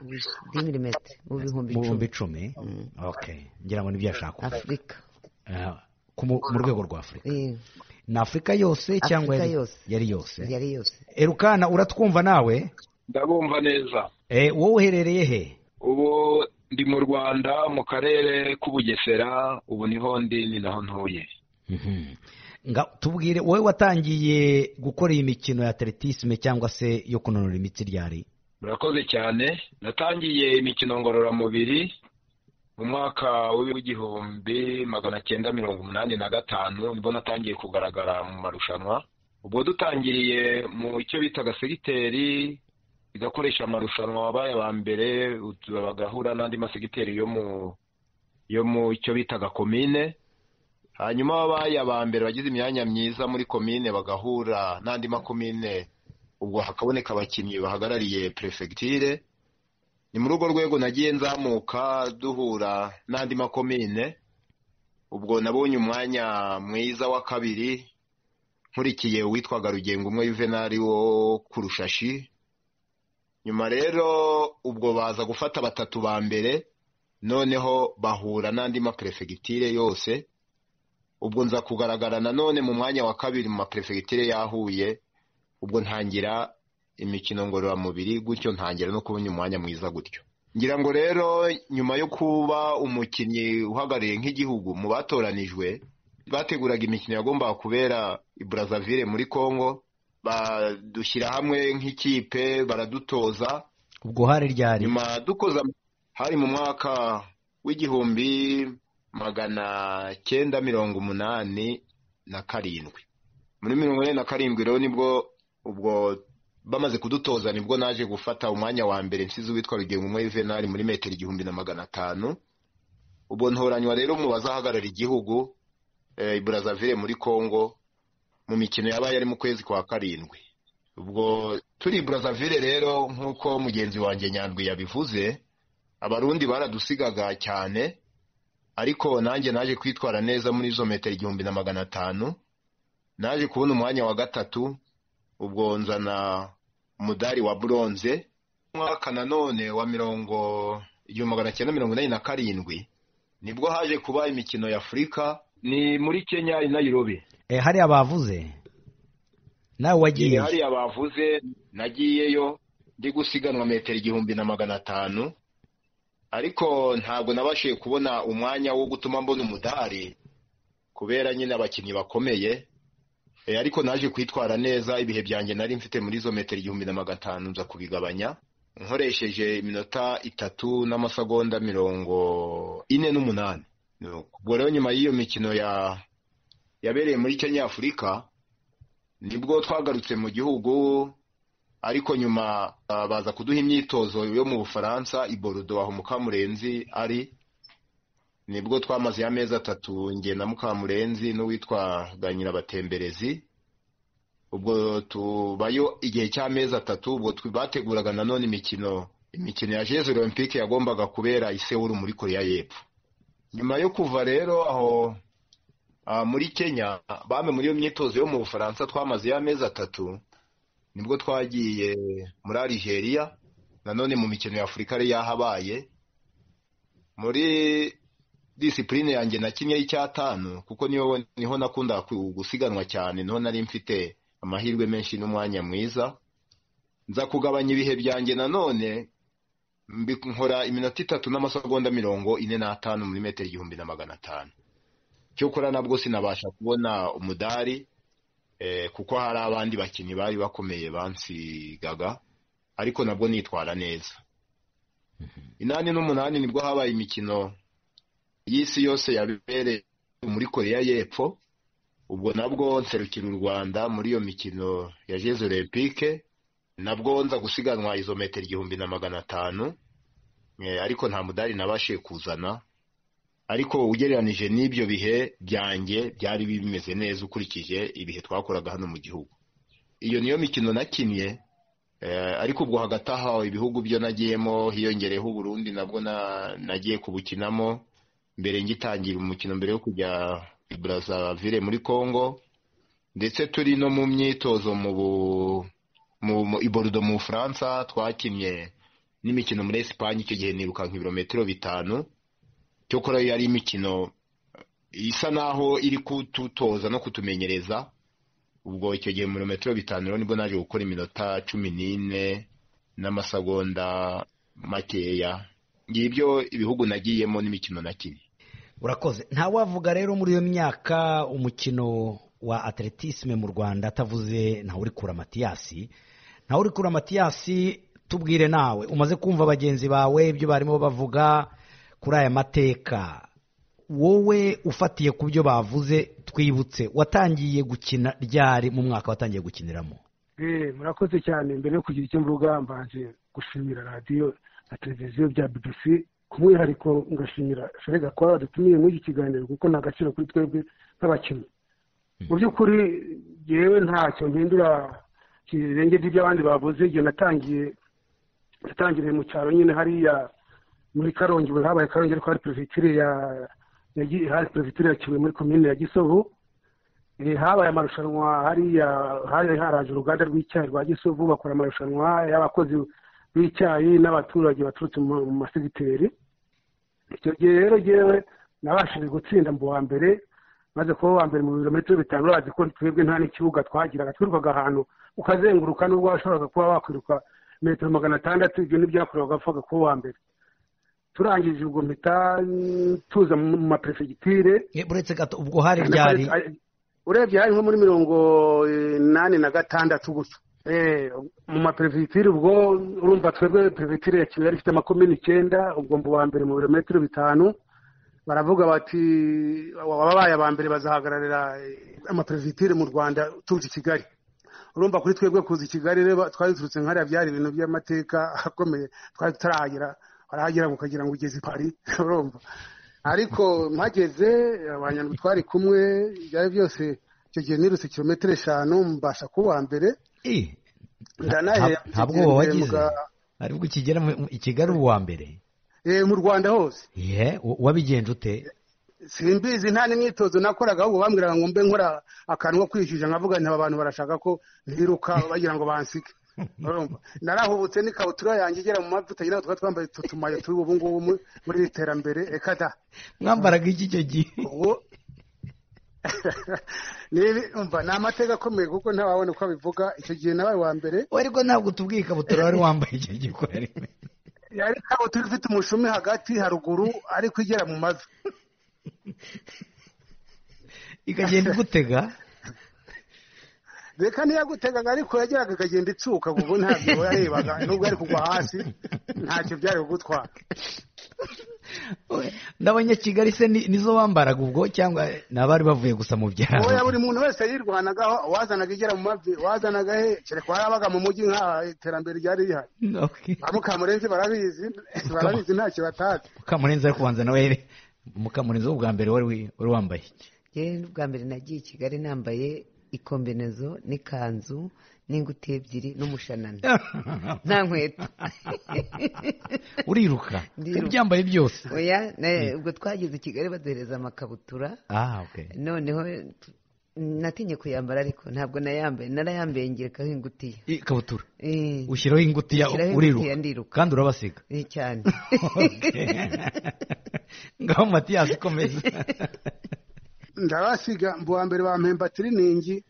dimirimetero mu bihumbi mu bihumbi icumi icumi okay ngira ngo nibyo yashaka afurika Eh, ku mu mu rwego rwa afurika Eh, ni afurika yose cyangwa Afurika yari yose. yari yose yari yose erukana uratwumva nawe ndabumva neza Eh, wowe uherereye he ubu ndi mu rwanda mu karere k'ubugesera ubu niho ndi ni naho ntuye Mhm. nga tubwire wowe watangiye gukora iyi mikino ya atletisme cyangwa se yo kunanura imitsi ryari murakoze cyane natangiye imikino ngororamubiri mu mwaka w'igihumbi magana cyenda mirongo umunani na gatanu nibwo natangiye kugaragara mu marushanwa ubwo dutangiriye mu cyo bitaga segiteri igakoresha amarushanwa wabaye aba mbere utu- bagahura n'andi masegiteri yo mu yo mu cyo bitaga komine hanyuma ababaye aba mbere bagize imyanya myiza muri komine bagahura n'andi makomine ubwo hakaboneka abakinnyi bahagarariye perefegitire ni muri urwo rwego nagiye nzamuka duhura n'andi makomine ubwo nabonye umwanya mwiza wa kabiri nkurikiye uwitwaga rugengo umwe yuvenali wo ku rushashi nyuma rero ubwo baza gufata batatu ba mbere noneho bahura n'andi maperefegitire yose ubwo nza kugaragara nanone mu mwanya wa kabiri mu maperefegitire yahuye ubwo ntangira imikino ngororamubiri gutyo ntangira no kubona umwanya mwiza gutyo ngira ngo rero nyuma yo kuba umukinnyi uhagarariye nk'igihugu mu batoranijwe bateguraga imikino yagombaga kubera i Brazzaville muri congo badushyira hamwe nk'ikipe baradutoza ubwo hari ryari nyuma dukoze am- hari mu mwaka w'igihumbi magana cyenda mirongo umunani na karindwi muri mirongo ine na karindwi rero nibwo ubwo bamaze kudutoza nibwo naje gufata umwanya wa mbere nsize uwitwa rugengo umwe yuvenali muri metero igihumbi na magana atanu ubwo ntoranywa rero mu bazahagarara igihugu eh, i Brazzaville muri congo mu mikino yabaye ari mu kwezi kwa karindwi ubwo turi i Brazzaville rero nk'uko mugenzi wanjye nyandwi yabivuze abarundi baradusigaga cyane ariko nanjye naje kwitwara neza muri izo metero igihumbi na magana atanu naje kubona umwanya wa gatatu ubwo nzana umudari wa buronze umwaka nanone wa mirongo igihumbi magana cyenda mirongo inani na karindwi nibwo haje kuba imikino ya afurika ni muri kenya i nairobi Eh, hari abavuze nawe wagiye hariya bavuze nagiyeyo ndi gusiganwa metero igihumbi na magana atanu ariko ntabwo nabashije kubona umwanya wo gutuma mbona umudari kubera nyine abakinnyi bakomeye Eh, ariko naje kwitwara neza ibihe byanjye nari mfite muri izo metero igihumbi na magana atanu nza kubigabanya nkoresheje iminota itatu n'amasegonda mirongo ine n'umunani ubwo rero nyuma y'iyo mikino ya yabereye muri kenya afurika nibwo twagarutse mu gihugu ariko nyuma ah, baza kuduha imyitozo yo mu bufaransa i borudo aho mukamurenzi ari nibwo twamaze amezi atatu njye na mukamurenzi n'uwitwa ganyirabatemberezi ubwo tubayo igihe cy'amezi atatu ubwo bateguraga nanone imikino imikino ya jesu olympique yagombaga kubera i Seoul muri koreya y'epfo nyuma yo kuva rero aho muri kenya bame muri iyo myitozo yo mu bufaransa twamaze amezi atatu nibwo twagiye muri Algeria nanone mu mikino ya afurika yari yahabaye muri disipurine yanjye na kimwe y'icyatanu kuko niho niho nakunda gusiganwa cyane niho nari mfite amahirwe menshi n'umwanya mwiza nza kugabanya ibihe byanjye nanone nkora iminota itatu n'amasegonda mirongo ine n'atanu muri metero igihumbi na magana atanu cyokora nabwo sinabasha kubona umudari kuko hari abandi bakinnyi bari bakomeye bansigaga ariko nabwo nitwara neza inani n'umunani nibwo habaye imikino y'isi yose yabereye muri koreya y'epfo ubwo nabwo nserukira u rwanda muri iyo mikino ya jesu olympique nabwo nza gusiganwa izo metero igihumbi na magana atanu ariko nta mudari nabashije kuzana ariko ugereranije n'ibyo bihe byanjye byari bimeze neza ukurikije ibihe twakoraga hano mu gihugu iyo niyo mikino nakinnye ariko ubwo hagati aho ibihugu byo nagiyemo hiyongereyeho uburundi nabwo nagiye kubukinamo mbere ngitangira umukino mbere yo kujya i Brazzaville muri congo ndetse turi no mu myitozo mu i Bordeaux mu bufaransa twakinnye n'imikino muri esipanye icyo gihe niruka nk'ibirometero bitanu cyo kora yari imikino isa naho iri kututoza no kutumenyereza ubwo icyo gihe mu birometero bitanu rero nibwo naje gukora iminota cumi n'ine n'amasegonda makeya ngibyo ibihugu nagiyemo n'imikino nakinnye urakoze ntawavuga rero muri iyo myaka umukino wa atletisme mu rwanda atavuze ntawurikura matiyasi ntawurikura matiyasi tubwire nawe umaze kumva bagenzi bawe ibyo barimo bavuga kuri aya mateka wowe ufatiye ku byo bavuze twibutse watangiye gukina ryari mu mwaka watangiye gukiniramo murakoze cyane mbere yo kugira icyo mvuga mbanje gushimira radiyo na televiziyo bya BBC ku mwihariko ngashimira fere gakwara dutumiye muri iki kiganiro kuko ni agaciro kuri twebwe nk'abakinnyi mu by'ukuri yewe ntacyo mpindura kirenge by'abandi bavuze igihe natangiye natangiriye mu cyaro nyine hariya muri karongi buri habaye karongi ariko hari perefegiture ya hari perefegiture ya kibuye muri komine ya gisovu habaye amarushanwa hariya hari haraje uruganda rw'icyayi rwa gisovu bakora amarushanwa y'abakozi b'icyayi n'abaturage baturutse mu masegiteri icyo gihe rero ngewe nabashije gutsinda mu wa mbere maze kuba uwa mbere mu birometero bitanu urazi ko twebwe nta n'ikibuga twagiraga twirukaga ahantu ukazenguruka n'ubwo washoboraga kuba wakwiruka metero magana atandatu ibyo ntibyakorewe wapfaga kuba uwa mbere turangije ubwo mpita tuza mu maperefegitire uretse gato ubwo hari ryari urebye hari nko muri mirongo inani na gatandatu gusa mu maperefegitire ubwo urumva twebwe perefegitire ya kibuye ifite amakomini icyenda ubwo mbu wa mbere mu birometero bitanu baravuga bati ababaye aba mbere bazahagararira amaperefegitire mu rwanda tuje i kigali urumva kuri twebwe kuza i kigali rero twari duturutse nkariya byari ibintu by'amateka akomeye twari tutarahagera warahagera ukagira ngo ugeze i pari urumva ariko mpageze abanyarwanda twari kumwe ibyari byose icyo gihe nirutse kilometero eshanu mbasha kuba mbere nta bwoba wagize aribwo ukigera i kigali uwa mbere mu rwanda hose wabigenje ute simbizi nta n'imyitozo nakoraga ahubwo bambwiraga ngo mbe nkora akantu ko kwishyuza nkavuga nti aba bantu barashaka ko ntiruka bagira ngo bansike narahubutse n'ikabutura yanjye igera mu mavuta nyine twari twambaye utu tumayo turi ubu ngubu muri iri terambere reka da mwambaraga iki icyo gihe ni amateka akomeye kuko ntawabona uko abivuga icyo gihe nawe wa mbere we ariko ntabwo tubwiye ikabutura wari wambaye icyo gihe uko ari yari ikabutura ifite umushumi hagati haruguru ariko igera mu mavi ikagenda igutega reka ntiyagutegaga ariko yageraga ikagenda itsuka kuko ntabwo yarebaga nubwo yari kugwa hasi ntacyo byari kugutwara ndabona kigali se nizo wambaraga ubwo cyangwa ni abari bavuye gusa mu byaro oya buri muntu wese yirwanagaho uwazanaga igera mu mavi uwazanaga he kereka warabaga mu mujyi nka iterambere ryari rihari ba mukamurenzi barabizi barabizi ntacyo batazi mukamurenzi ariko ubanza nawe mukamurenzo bwa mbere wari wambaye yewe n'ubwa mbere nagiye i kigali nambaye ikombinezo n'ikanzu n'inguti ebyiri n'umushanana nta nkweto uriruka ubyambaye byose ubwo twageze i kigali baduhereza amakabutura noneho natinye kuyambara ariko ntabwo nayambaye narayambaye ngerekaho ingutiya ikabutura ushyiraho ingutiya uriruka kandi urabasiga cyane ngaho matiyasi komeza ndabasiga mbuwa mbere bampemba tiriningi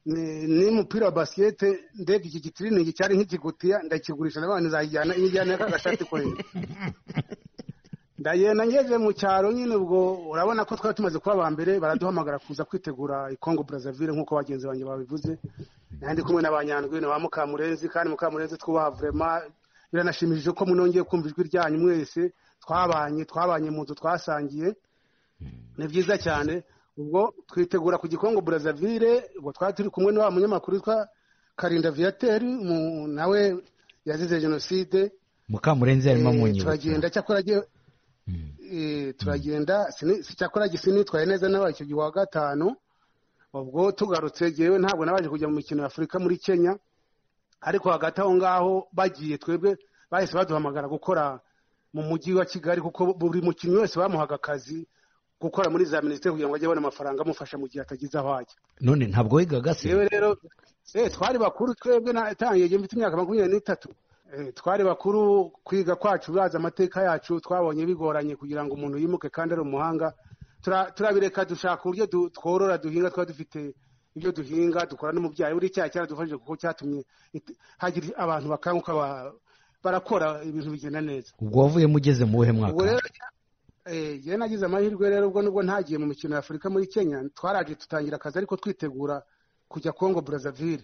n'umupira wa basikete ndebye iki gitiriningi cyari nk'ikigutiya ndakigurisha n'abana nzayijyana iyo ijyana n'akagashati kureba ndagenda ngeze mu cyaro nyine ubwo urabona ko twari tumaze kuba aba mbere baraduhamagara kuza kwitegura ikongo Brazzaville nk'uko bagenzi banjye babivuze nandi kumwe na ba nyandwi na ba mukamurenzi kandi mukamurenzi twubaha vurema biranashimishije ko munongeye kumva ijwi ryanyu mwese twabanye twabanye mu nzu twasangiye ni byiza cyane ubwo twitegura ku gikongo burazavire ubwo twari turi kumwe na wa munyamakuru witwa karinda viyateri nawe yazize jenoside mukamurenzi arimo amunyura turagenda cyakora turagenda cyakora gisi nitwaye neza nawe icyo gihe wa gatanu ubwo tugarutse yewe ntabwo nabaje kujya mu mikino ya afurika muri kenya ariko hagati aho ngaho bagiye twebwe bahise baduhamagara gukora mu mujyi wa kigali kuko buri mukinnyi wese bamuhaga akazi gukora muri za minisiteri kugira ngo ajye abona amafaranga amufasha mu gihe atagize aho ajya none ntabwo wigaga se yewe rero twari bakuru twebwe natangiye mfite imyaka makumyabiri n'itatu twari bakuru kwiga kwacu bazi amateka yacu twabonye bigoranye kugira ngo umuntu yimuke kandi ari umuhanga turabireka dushaka uburyo tworora duhinga twaba dufite ibyo duhinga dukora n'umubyayi buri cyaha cyaradufashije kuko cyatumye hagira abantu bakanguka barakora ibintu bigenda neza ubwo wavuyemo ugeze mu wuhe mwaka yewe nagize amahirwe rero ubwo nubwo ntagiye mu mikino ya afurika muri kenya twaraje dutangira akazi ariko twitegura kujya kongo burazavire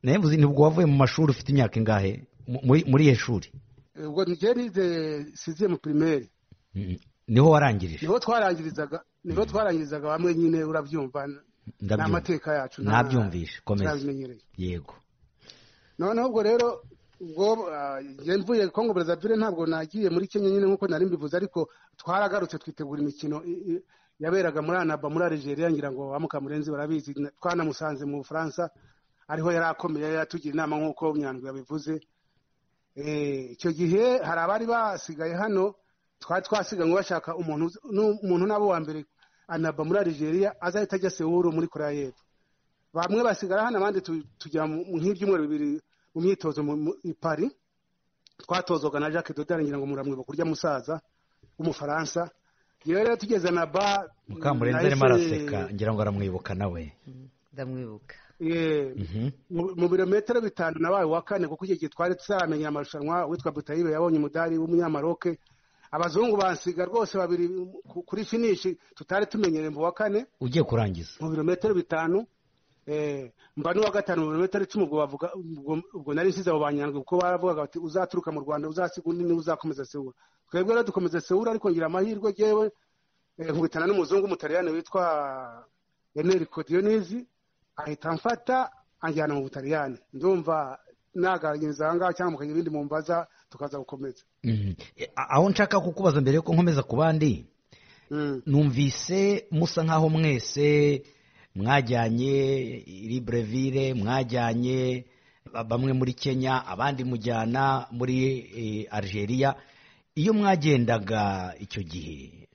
nawe muzi nibwo wavuye mu mashuri ufite imyaka ingahe muri iyo shuri ubwo njyewe nize siziye mu pirimeri niho warangirije niho twarangirizaga niho twarangirizaga bamwe nyine urabyumva ni amateka yacu ntabyumvishe komeza yego noneho ubwo rero ubwo mvuye kongo burazavire ntabwo nagiye muri kenya nyine nk'uko nari mbivuze ariko twaragarutse twitegura imikino yaberaga muri anaba muri arigeria ngira ngo ba mukamurenzi barabizi twanamusanze mu bufaransa ariho yari akomeye yatugira inama nk'uko nyandwi yabivuze icyo gihe hari abari basigaye hano twari twasiganywe bashaka umuntu n'abo wa mbere anaba muri arigeria azahita ajya sewuru muri korea y'epfo bamwe basigara hano abandi tujya nk'ibyumweru bibiri mu myitozo i pari twatozwaga na jacques dodari ngira ngo muramwibuka kurya musaza w'umufaransa yewe rero tugeze na ba mukamurenzi arimo araseka ngira ngo aramwibuka nawe ndamwibuka mu birometero bitanu nabaye wa kane kuko icyo gihe twari tuzaramenyera amarushanwa witwa butayibe yabonye umudari w'umunyamaroke abazungu bansiga rwose babiri kuri finishi tutari tumenyereye mu wa kane ugiye kurangiza mu birometero bitanu mba n'uwa gatanu birometero icumi ubwo bavuga ubwo nari nsize abo banyandwi kuko baravugaga bati uzaturuka mu rwanda uzasiga undi niwe uzakomeza sewura twebwe rero dukomeza sewura ariko ngira amahirwe yewe nkubitana n'umuzungu w'umutaliyani witwa eneri kodiyonizi ahita amfata anjyana mu butaliyani ndumva nagaragiriza aha ngaha cyangwa mukagira ibindi mumbaza tukaza gukomeza aho nshaka kukubaza mbere yuko nkomeza ku bandi numvise musa nk'aho mwese mwajyanye libreville mwajyanye bamwe muri kenya abandi mujyana muri algeria iyo mwagendaga icyo gihe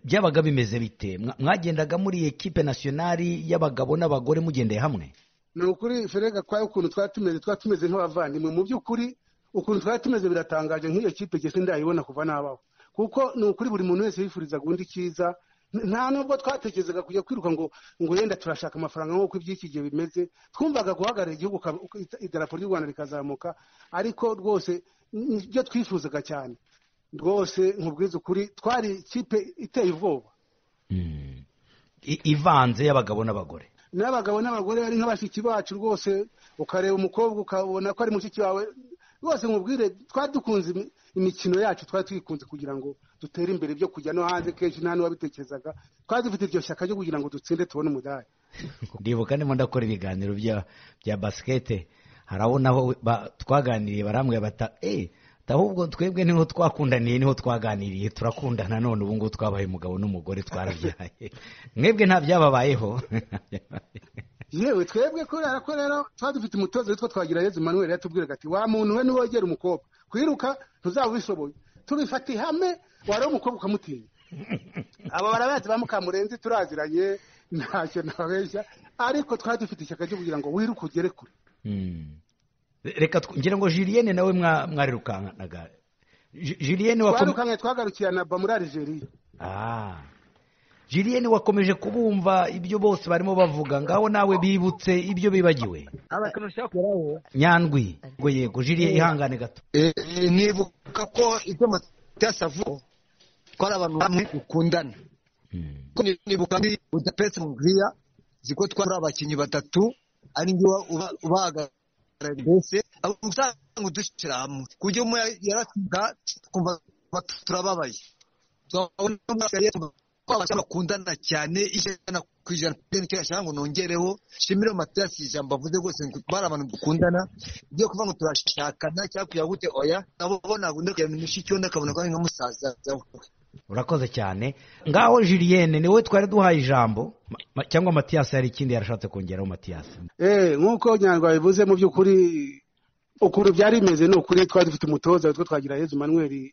byabaga bimeze bite mwagendaga muri ekipe nasiyonari y'abagabo n'abagore mugendeye hamwe ni ukuri ferega kwa ukuntu twari tumeze twari tumeze nk'abavandimwe mu by'ukuri ukuntu twari tumeze biratangaje nk'iyo kipe gese ndayibona kuva nabaho kuko ni ukuri buri muntu wese yifurizaga undi cyiza nta nubwo twatekerezaga kujya kwiruka ngo ngo yenda turashaka amafaranga nk'uko iby'iki gihe bimeze twumvaga guhagarara igihugu idarapo ry'u rwanda rikazamuka ariko rwose nibyo twifuzaga cyane rwose nkubwiza ukuri twari ikipe iteye ubwoba ivanze y'abagabo n'abagore n'abagabo n'abagore ari nk'abashyitsi bacu rwose ukareba umukobwa ukabona ko ari mushiki wawe rwose nkubwire twari dukunze imikino yacu twari twikunze kugira ngo dutere imbere byo kujya no hanze kenshi nta n'uwabitekerezaga twari dufite iryo shyaka ryo kugira ngo dutsinde tubone umudari ndibuka ndimo ndakora ibiganiro bya basikete hari abo nabo twaganiriye barambwira bata eee ahubwo twebwe niho twakundaniye niho twaganiriye turakundana none ubu ngubu twabaye umugabo n'umugore twarabyaye mwebwe nta byababayeho yewe twebwe kubera ko rero tuba dufite umutoza witwa twagira yezu manuel yatubwiraga ati wa muntu we niwegera umukobwa kwiruka ntuzaba ubishoboye tubifata ihame wareba umukobwa ukamutinya aba barabazi ba mukamurenzi turaziranye ntacyo ntabeshya ariko twari dufite ishyaka ryo kugira ngo wiruke ugere kure reka ngira ngo jiliyene nawe mwarirukankanaga jiliyene twarukanye twagarukiye na ba muri arigeria jiliyene wakomeje kubumva ibyo bose barimo bavuga ngaho nawe bibutse ibyo bibagiwe nyandwi ngo yego jiliyene ihangane gato nibuka ko ibyo matasi avuga ko ari abantu bamwe dukundana nibuka ndi udapetse mu bwiya ziko twari abakinnyi batatu ari njyewe ubahagarariye mbese usanga udushyira hamwe ku buryo umwe yaratsinda twumva turababaye bakundana cyane ijana ku ijana icyo yashaka ngo nongereho shimire materasi ijambo avuze rwose bari abantu dukundana ibyo kuvuga ngo turashakana cyangwa kugira gute oya nabo ntabwo ndakujya kugira ngo icyondo akabona ko ari nka musaza urakoze cyane ngaho jiliyene niwe twari duhaye ijambo cyangwa matiyasi hari ikindi yarashatse kongeraho matiyasi eee nk'uko nyarwa bivuze mu by'ukuri ukuntu byari bimeze ni ukuri twari dufite umutoza witwa twagira yezu manweri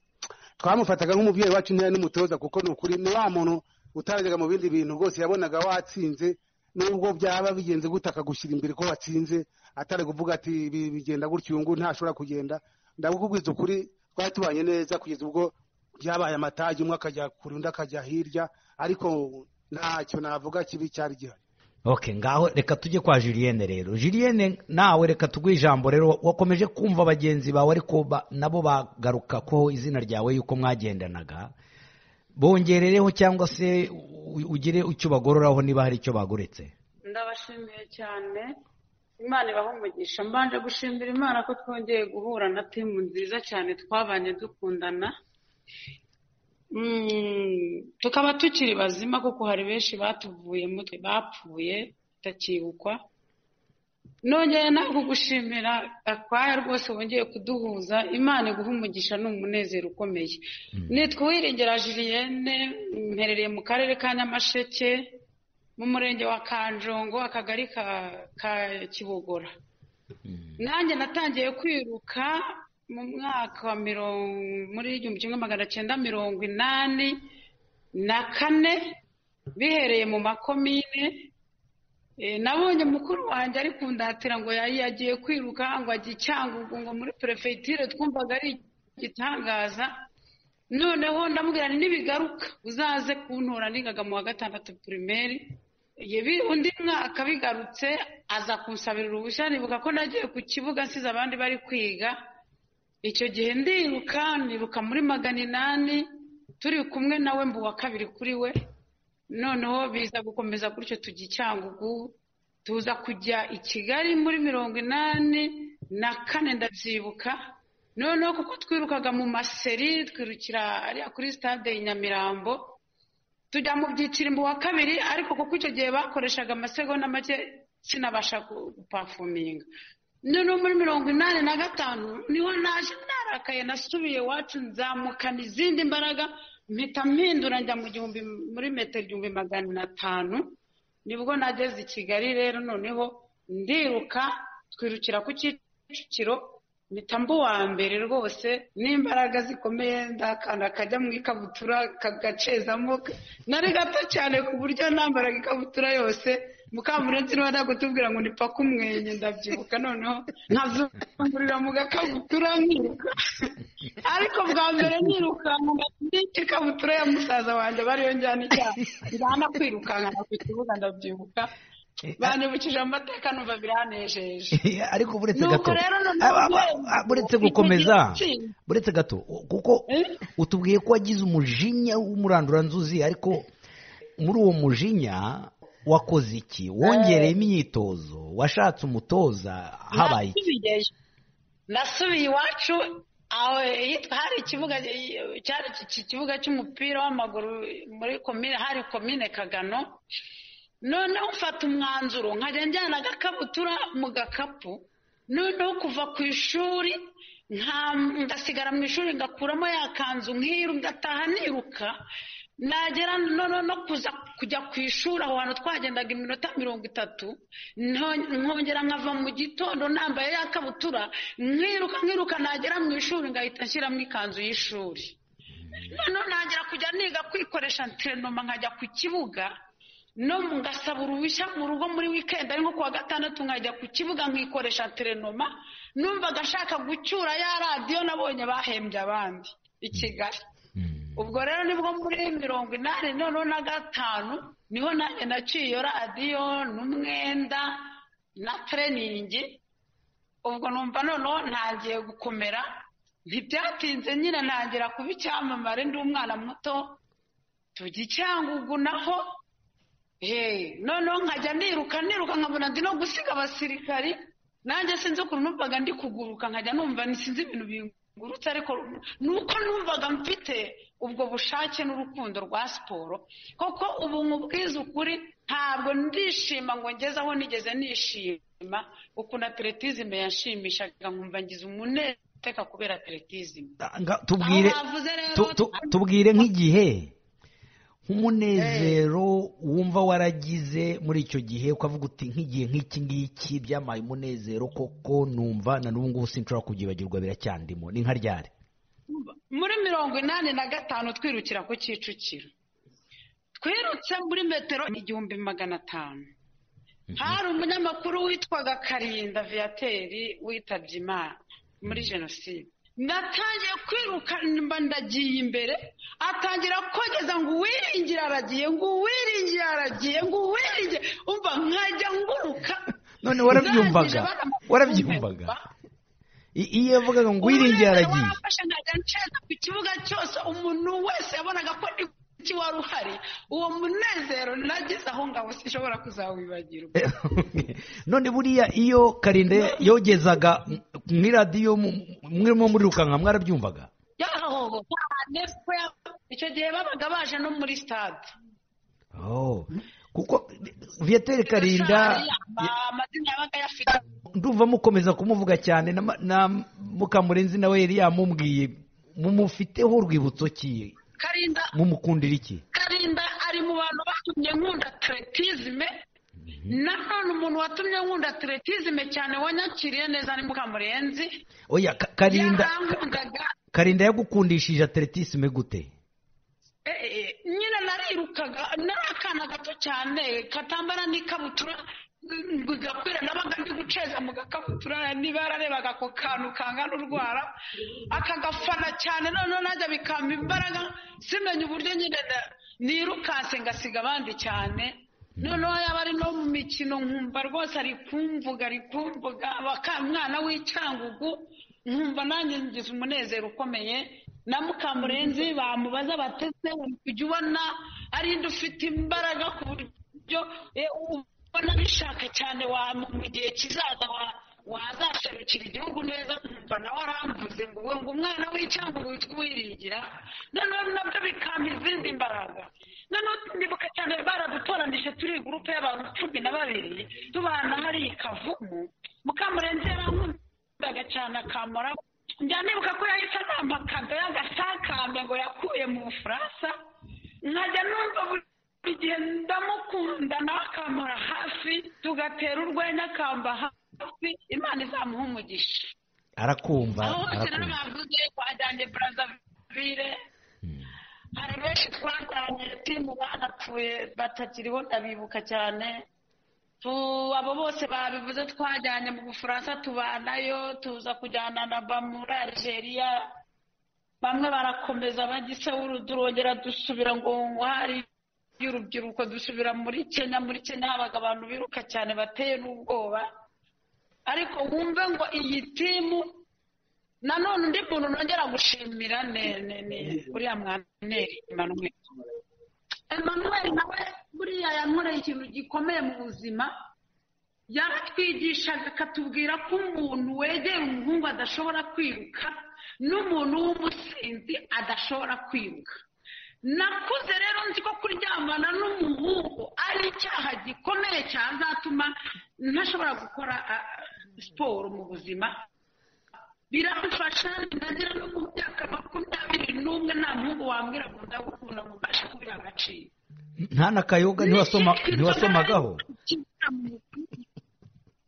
twamufataga nk'umubyeyi wacu ntiyari n'umutoza kuko ni ukuri ni wa muntu utarajyaga mu bindi bintu rwose yabonaga watsinze nubwo byaba bigenze gute akagushyira imbere ko watsinze atari kuvuga ati ibi bigenda gutya uyu nguyu ntashobora kugenda ndabukubwiza ukuri twari tubanye neza kugeza ubwo byabaye amatage umwe akajya kure undi akajya hirya ariko ntacyo navuga kibi cyari gihari oke ngaho reka tujye kwa jiliyene rero jiliyene nawe reka tuguhe ijambo rero wakomeje kumva bagenzi bawe ariko nabo bagaruka ko izina ryawe yuko mwagendanaga bongerereho cyangwa se ugire icyo bagororaho niba hari icyo baguretse ndabashimiye cyane imana umugisha mbanje gushimira imana ko twongeye guhura na timu nziza cyane twabanye dukundana tukaba tukiri bazima kuko hari benshi batuvuye mutwe bapfuye batakibukwa nongeye nawe kugushimira akwaya rwose wongeye kuduhuza imana iguha umugisha ni umunezero ukomeye nitwa uwiringera jiliyene mperereye mu karere ka nyamasheke mu murenge wa kanjongo akagari ka kibogora nanjye natangiye kwiruka mu mwaka wa mirongo muri igihumbi kimwe magana cyenda mirongo inani na kane bihereye mu makomine nabonye mukuru wanjye ari kundatira ngo yagiye kwiruka ngo ajye icyangugu ngo muri perefegitire twumvaga ari igitangaza noneho ndamubwira ntibigaruka uzaze kuntora nigaga mu wa gatandatu pirimeri undi mwaka bigarutse aza kunsabira uruhushya nibuka ko nagiye ku kibuga nsize abandi bari kwiga icyo gihe ndiruka niruka muri magana inani turi kumwe nawe mbu wa kabiri kuri we noneho biza gukomeza gutyo tujya icyangugu tuza kujya i kigali muri mirongo inani na kane ndabyibuka noneho kuko twirukaga mu maseri twirukira ariya kuri sitade i nyamirambo tujya mu byiciro mbu wa kabiri ariko kuko icyo gihe bakoreshaga amasegonda make sinabasha gupafuminga noneho muri mirongo inani na gatanu niho naje narakaye nasubiye iwacu nzamukana izindi mbaraga mpita mpindura njya mu gihumbi muri metero igihumbi magana atanu nibwo nageze i kigali rero noneho ndiruka twirukira ku kicukiro mpita mbu wa mbere rwose n'imbaraga zikomeye ndakanda akajya mu ikabutura kagacezamo nari gato cyane ku buryo nambaraga ikabutura yose mukamurenzi niba nagutubwira ngo nipake umwenye ndabyibuka noneho nkazungurira mu gakabutura nkiruka ariko bwa mbere nirukanka ikabutura ya musaza wanjye bariyo njyana icyaha njyana kwirukankana ku kibuga ndabyibuka banibukije amateka numva biranejeje ariko buretse gato buretse gukomeza buretse gato kuko utubwiye ko wagize umujinya w'umuranduranzuzi ariko muri uwo mujinya wakoze iki wongereye imyitozo washatse umutoza habaye iki nasubiye iwacu hari ikibuga cyari iki kibuga cy'umupira w'amaguru muri komine hari komine kagano noneho mfata umwanzuro nkajya njyana agakabutura mu gakapu noneho kuva ku ishuri ngasigara mu ishuri ngakuramo ya kanzu nk'iyo ngataha niruka nagera no kuza kujya ku ishuri aho hantu twagendaga iminota mirongo itatu nkongera nkava mu gitondo nambaye ya kabutura nkiruka nkiruka nagera mu ishuri ngahita nshyiramo ikanzu y'ishuri noneho nagera kujya niga kwikoresha enterinoma nkajya ku kibuga no ngasaba uruhushya mu rugo muri wikendi ari nko kuwa gatandatu nkajya ku kibuga nkikoresha enterinoma numvaga ashaka gucyura ya radiyo nabonye bahembye abandi i kigali ubwo rero nibwo muri mirongo inani noneho na gatanu niho nanjye naciye iyo radiyo n'umwenda na tereningi ubwo numva noneho ntangiye gukomera ntibyatinze nyine ntangira kuba icyamamare ndi umwana muto tujya icyangugu naho noneho nkajya niruka niruka nkabona ndi no gusiga abasirikari nanjye sinzi ukuntu numvaga ndi kuguruka nkajya numva sinzi ibintu bingurutse ariko ni uko numvaga mfite ubwo bushake n'urukundo rwa siporo koko ubu nkubwiza ukuri ntabwo ndishima ngo ngeze aho nigeze nishima ukuntu atletisme yanshimishaga nkumva ngize umunezero teka kubera atletisme tubwire tubwire nk'igihe nk'umunezero wumva waragize muri icyo gihe ukavuga uti nk'igihe nk'iki ngiki byamaye umunezero koko numva na n'ubu ngubu sinshobora kubyibagirwa biracyandimo ni nka ryari muri mirongo inani na gatanu twirukira ku kicukiro twirutse muri metero igihumbi magana atanu hari umunyamakuru witwaga karinda viyateri witabye imana muri jenoside natangiye kwiruka ndagiye imbere atangira kogeza ngo uwiringire aragiye ngo uwiringire aragiye ngo uwiringire umva nkajya nguruka none warabyumvaga warabyumvaga iyo yavugaga ngo uwiringire aragiye wamfashe nkajya nshaka ku kibuga cyose umuntu wese yabonaga ko ndi iki wari uhari uwo munezero nagize aho ngaho sinshobora kuzawibagirwa none buriya iyo karinde yogezaga muri radiyo mwirimo murirukanka mwarabyumvaga icyo gihe babaga baje no muri sitade kuko viyatere karinda amazina yabaga yafite ndumva mukomeza kumuvuga cyane na mukamurenzi nawe yari yamubwiye mumufiteho urwibutso ki karinda mumukundira iki karinda ari mu bantu batumye nkunda atletisme nanone umuntu watumye nkunda atletisme cyane wanyakiriye neza ni mukamurenzi oya Ka- karinda yarankundaga karinda yagukundishije atletisme gute nyine narirukaga nari akana gato cyane katambara n'ikabutura bigakwira nabaga ndi guceza mu gakabutura niba yararebaga ako kantu kangana urwara akagafana cyane noneho najya bikampa imbaraga simenye uburyo nyine na- nirukanse ngasiga abandi cyane noneho yaba ari no mu mikino nkumva rwose ari kumvuga ari kumvuga abaka- umwana w'icyangugu nkumva nanjye ngize umunezero ukomeye na mukamurenzi bamubaza batese ujya ubona ari indi ufite imbaraga ku buryo e, ubona bishaka cyane wa mu gihe kizaza wa- wazaserukira igihugu neza nkumva nawe aramvuze ngo we ngo umwana w'icyanguru witwa uwiringira noneho nabyo bikamba izindi mbaraga noneho ndibuka cyane baradutoranije turi gurupe y'abantu cumi na babiri tubana hari kavumu mukamurenzi yarankunda cyane akamara njya nibuka ko yahise anampa kado y'agasakame ngo yakuye mu bufaransa nkajya numva buri gihe ndamukunda nawe akampora hafi tugatera urwenya akamba hafi imana izamuha umugisha arakumva aho hose rero arakumva bavuze twajyanye burazavire hari benshi twajyanye timu banapfuye batakiriho ndabibuka cyane Tu- abo bose babivuze twajyanye mu bufaransa tubanayo tuza kujyana na ba muri algeria bamwe barakomeza bagise turongera dusubira ngo ngo hari y'urubyiruko dusubira muri kenya muri kenya habaga abantu biruka cyane bateye n'ubwoba ariko wumve ngo iyi timu nanone undi muntu nongera gushimira ne ne ne uriya mwaneri Emmanuel Emmanuel nawe buriya yankoreye ikintu gikomeye mu buzima yaratwigishaga akatubwira ko umuntu wegera umuhungu adashobora kwiruka n'umuntu w'umusinzi adashobora kwiruka nakuze rero nzi ko kuryamana n'umuhungu ari icyaha gikomeye cyazatuma ntashobora gukora ah, siporo mu buzima biramfasha nagera no mu myaka makumyabiri n'umwe nta muhungu wambwira ngo ndagukunda ngo mbashe kubira agaciro nta n'akayoga ntiwasoma ntiwasomagaho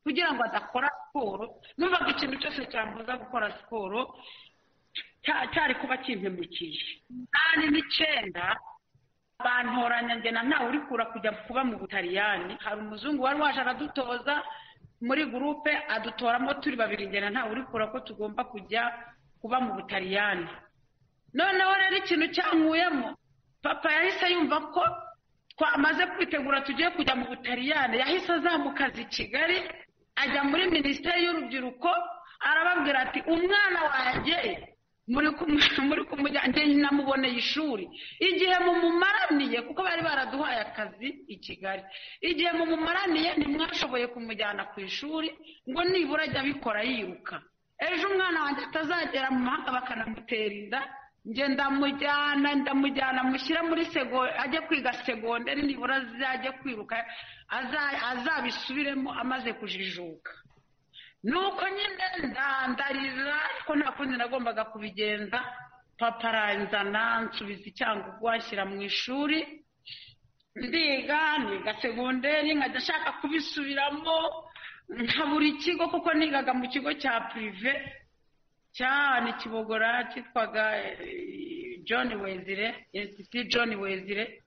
kugira ngo adakora siporo numvaga ikintu cyose cyambuza gukora siporo cya- cyari kuba kimpemukiye kandi n'icyenda bantoranya njye na ntawe uri kura kujya kuba mu butaliyani hari umuzungu wari waje aradutoza muri gurupe adutoramo turi babiri njye na ntawe uri kura ko tugomba kujya kuba mu butaliyani noneho rero ikintu cyankuyemo papa yahise yumva ko twamaze kwitegura tugiye kujya mu butaliyani yahise azamuka aza i kigali ajya muri minisiteri y'urubyiruko arababwira ati umwana wanjye muri kumu- muri kumujyana namuboneye ishuri igihe mumumaraniye kuko bari baraduhaye akazi i kigali igihe mumumaraniye ntimwashoboye kumujyana ku ishuri ngo nibura ajye abikora yiruka ejo umwana wanjye atazagera mu mahanga bakanamutera inda njye ndamujyana ndamujyana mushyire muri sego ajye kwiga segonderi nibura azajye kwiruka aza- azabisubiremo amaze kujijuka nuko nyine ndandariza ko nta kundi nagombaga kubigenza papa aranzana nsubiza icyangugu anshyira mu ishuri ndiga niga segonderi nkajya ashaka kubisubiramo nka buri kigo kuko nigaga mu kigo cya pirive cyane kibogora cyitwaga eh, john wezire institut john wezire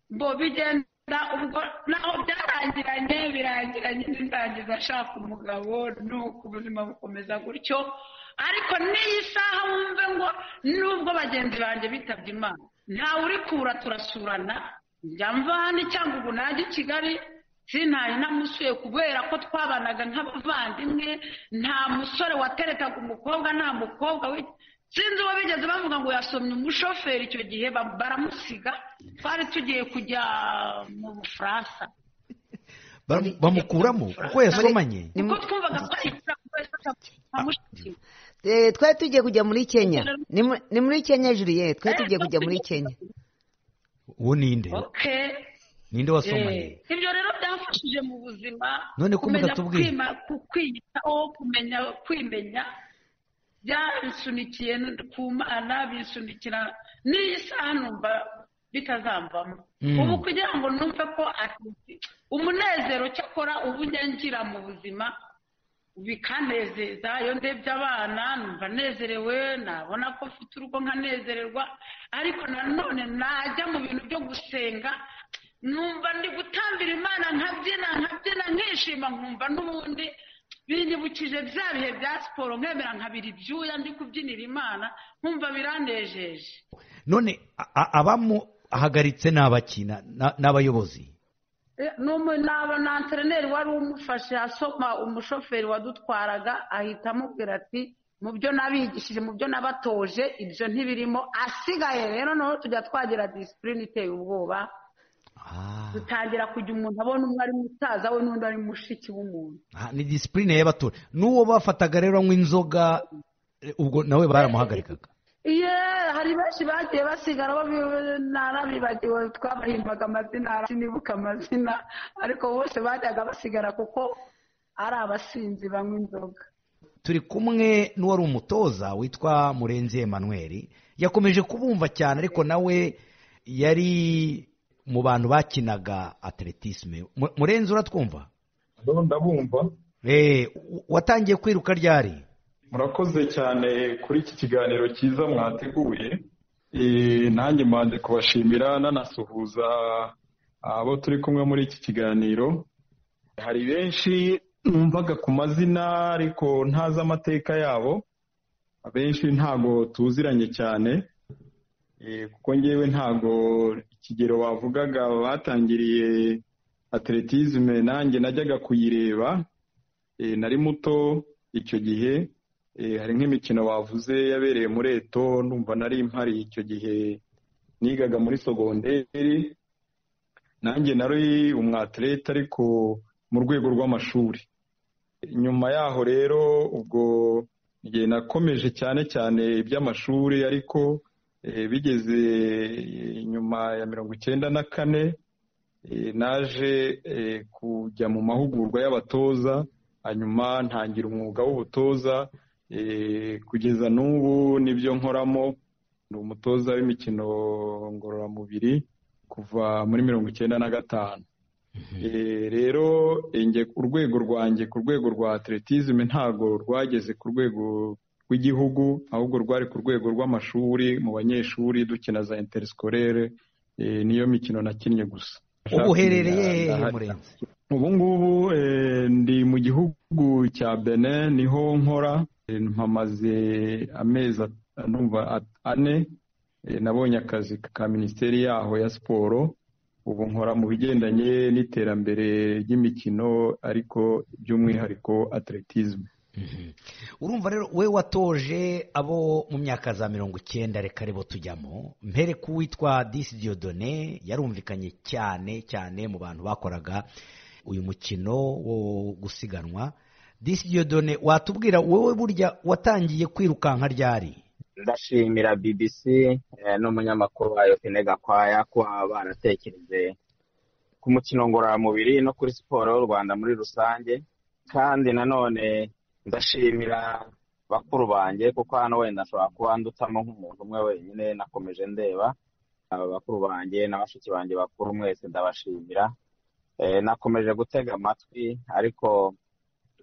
bo bigenda ubwo naho byarangiranye birangiranye n'indangiza ashaka umugabo nuko ubuzima bukomeza gutyo ariko n'iyi saha wumve ngo nubwo bagenzi banjye bitabye imana ntawe uri kura turasurana njya mvana cyangwa ubu najya i kigali sinari namusuye kubera ko twabanaga nk'abavandimwe nta musore waterekaga umukobwa nta mukobwa we sinzi uwo bigeze bavuga ngo yasomye umushoferi icyo gihe ba- baramusiga twari tugiye kujya mu bufaransa Bamu- bamukuramo kuko yasomanye kuko twumvaga twarikira kubera ko Eh, twari tugiye kujya muri kenya ni mu- ni muri kenya juliet twari tugiye kujya muri kenya uwo ninde okay ninde wasomanye Eh, ibyo rero byamfashije mu buzima None ko kumenya mutatubwiye. kwima- ku- kwiyitaho kumenya kwimenya byansunikiye ku mana binsunikira n'iyi saha numva bitazamvamo Mm. ubu kugira ngo numve ko ati- umunezero cyakora ubu njya ngira mu buzima bikanezeza iyo ndebye abana numva nezerewe nabona ko mfite urugo nkanezererwa ariko nanone najya mu bintu byo gusenga numva ndi gutambira imana nkabyina nkabyina nkishima nkumva n'ubundi binyibukije bya bihe bya siporo nkemera nkabira ibyuya ndi kubyinira imana nkumva biranejeje none a- a- abamu ahagaritse ni abakina na- n'abayobozi n'antreneri wari umufashe asoma umushoferi wadutwaraga ahita amubwira ati mu byo nabigishije mu byo nabatoje ibyo ntibirimo asigaye rero noneho tujya twagira disipurine iteye ubwoba dutangira kujya umuntu abona umwe ari musaza we n'undi ari mushiki w'umuntu Ah, ni disipurine y'abatora n'uwo bafataga rero anywa inzoga eh, ubwo nawe baramuhagarikaga ye hari benshi bagiye basigara bo- narabibagiwe twabahimbaga amazina sinibuka amazina ariko bose bajyaga basigara kuko ari abasinzi banywa inzoga turi kumwe n'uwari umutoza witwa murenzi Emmanuel yakomeje kubumva cyane ariko nawe yari mu bantu bakinaga atletisme Mu- murenzi uratwumva Ndabona ndabumva Eh, w- watangiye kwiruka ryari murakoze cyane kuri iki kiganiro cyiza mwateguye Eh, nanjye mbanze kubashimira nanasuhuza abo turi kumwe muri iki kiganiro hari benshi numvaga ku mazina ariko ntazi amateka yabo abenshi ntago tuziranye cyane Eh, kuko ngewe ntago ikigero bavugaga batangiriye atletisme nanjye najyaga kuyireba Eh, nari muto icyo gihe Eh, hari nk'imikino bavuze yabereye muri eto ndumva nari mpari icyo gihe nigaga muri sogonderi nanjye nari umwaterete ariko mu rwego rw'amashuri nyuma yaho rero ubwo igihe nakomeje cyane cyane iby'amashuri ariko eh, bigeze eh, nyuma ya mirongo icyenda na kane eh, naje eh, kujya mu mahugurwa y'abatoza hanyuma ntangira umwuga w'ubutoza kugeza n'ubu nibyo nkoramo ni umutoza w'imikino ngororamubiri kuva muri mirongo icyenda na gatanu rero urwego rwanjye ku rwego rwa atletisme ntabwo rwageze ku rwego rw'igihugu ahubwo rwari ku rwego rw'amashuri mu banyeshuri dukina za interiskorere niyo mikino nakinnye gusa ubu uherereye hehe murenzi ubu ngubu ndi mu gihugu cya bene niho nkora mpamaze amezi ane nabonye akazi ka minisiteri yaho ya siporo ubu nkora mu bigendanye n'iterambere ry'imikino ariko by'umwihariko atletisme urumva rero we watoje abo mu myaka za mirongo icyenda reka aribo tujyamo mpere k'uwitwa disi diyodone yarumvikanye cyane cyane mu bantu bakoraga uyu mukino wo gusiganwa disi diyodone watubwira wowe burya watangiye kwirukanka ryari ndashimira bbc n'umunyamakuru wayo fene gakwaya kuba baratekereze ku mukino ngororamubiri no kuri siporo y'u rwanda muri rusange kandi nanone ndashimira bakuru banjye kuko hano wenda nshobora kuba ndutamo nk'umuntu umwe wenyine nakomeje ndeba aba bakuru banjye na bashiki banjye bakuru mwese ndabashimira nakomeje gutega amatwi ariko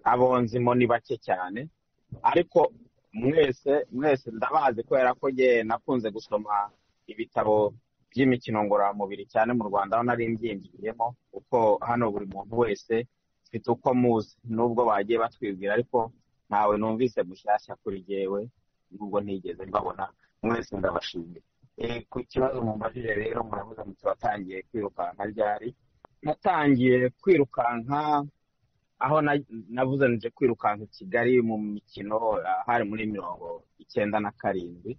abo nzimo ni bake cyane ariko mwese mwese ndabazi kubera ko nge nakunze gusoma ibitabo by'imikino ngororamubiri cyane mu rwanda aho nari mbyinjiriyemo kuko hano buri muntu wese mfite uko muzi nubwo bagiye batwibwira ariko ntawe numvise mushyashya kuri jyewe nubwo ntigeze mbabona mwese ndabashimira ku kibazo mumbajije rero muravuze muti watangiye kwirukanka ryari natangiye kwirukanka aho navuze nje kwirukanka i kigali mu mikino hari muri mirongo icyenda na karindwi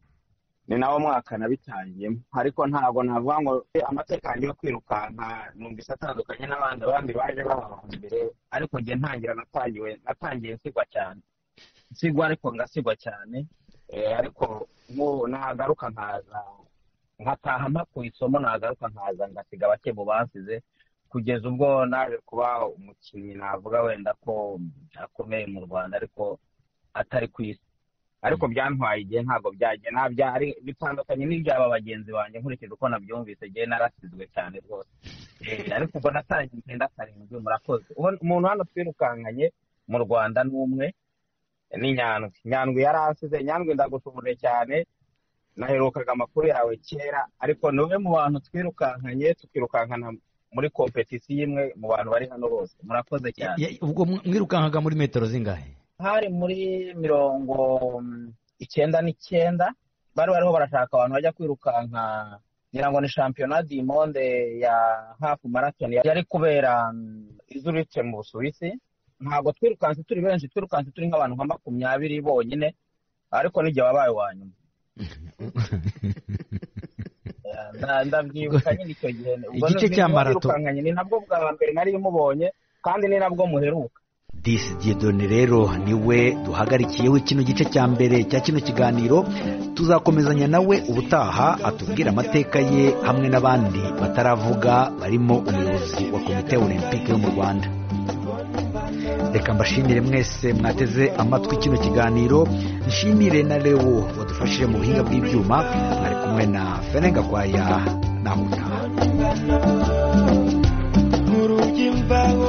ni nawo mwaka nabitangiyemo ariko ntabwo navuga ngo amateka yanjye yo kwirukanka numvise atandukanye n'abandi abandi baje baba mbere ariko njye ntangira natangiwe natangiye nsigwa cyane nsigwa ariko ngasigwa cyane ariko nagaruka nkaza nkataha mpakuye isomo nagaruka nkaza ngasiga bake mu bansize kugeza ubwo naje kuba umukinnyi navuga wenda ko akomeye mu rwanda ariko atari ku isi ariko byantwaye igihe ntabwo byagenda bitandukanye n'ibyaba bagenzi banjye nkurikije uko nabyumvise igihe narasizwe cyane rwose ariko ubwo natangiye icyenda karindwi murakoze umuntu hano twirukankanye mu rwanda ni umwe ni nyandwi nyandwi yaransize nyandwi ndagushubure cyane naherukaga amakuru yawe kera ariko ni umwe mu bantu twirukankanye tukirukankana muri kompetisiyo imwe mu bantu bari hano bose murakoze cyane ubwo mwirukankaga muri metero zingahe hari muri mirongo icyenda n'icyenda bari bariho barashaka abantu bajya kwirukanka ngira ngo ni shampiyona di monde ya hafu marathoni yari kubera izurutse mu busuwisi ntabwo twirukanse turi benshi twirukanse turi nk'abantu nka makumyabiri bonyine ariko n'igihe wabaye uwa nyuma ndabyibuka nyine icyo gihe igice cya marato ni nabwo bwa mbere nari mubonye kandi ni nabwo muheruka disi diyedone rero niwe duhagarikiyeho kino gice cya mbere cya kino kiganiro tuzakomezanya nawe ubutaha atubwira amateka ye hamwe n'abandi bataravuga barimo umuyobozi wa komite olympique yo mu rwanda reka mbashimire mwese mwateze amatwi kino kiganiro nshimire na lewo wadufashije mu buhinga bw'ibyuma mwari kumwe na ferengagwaya na muna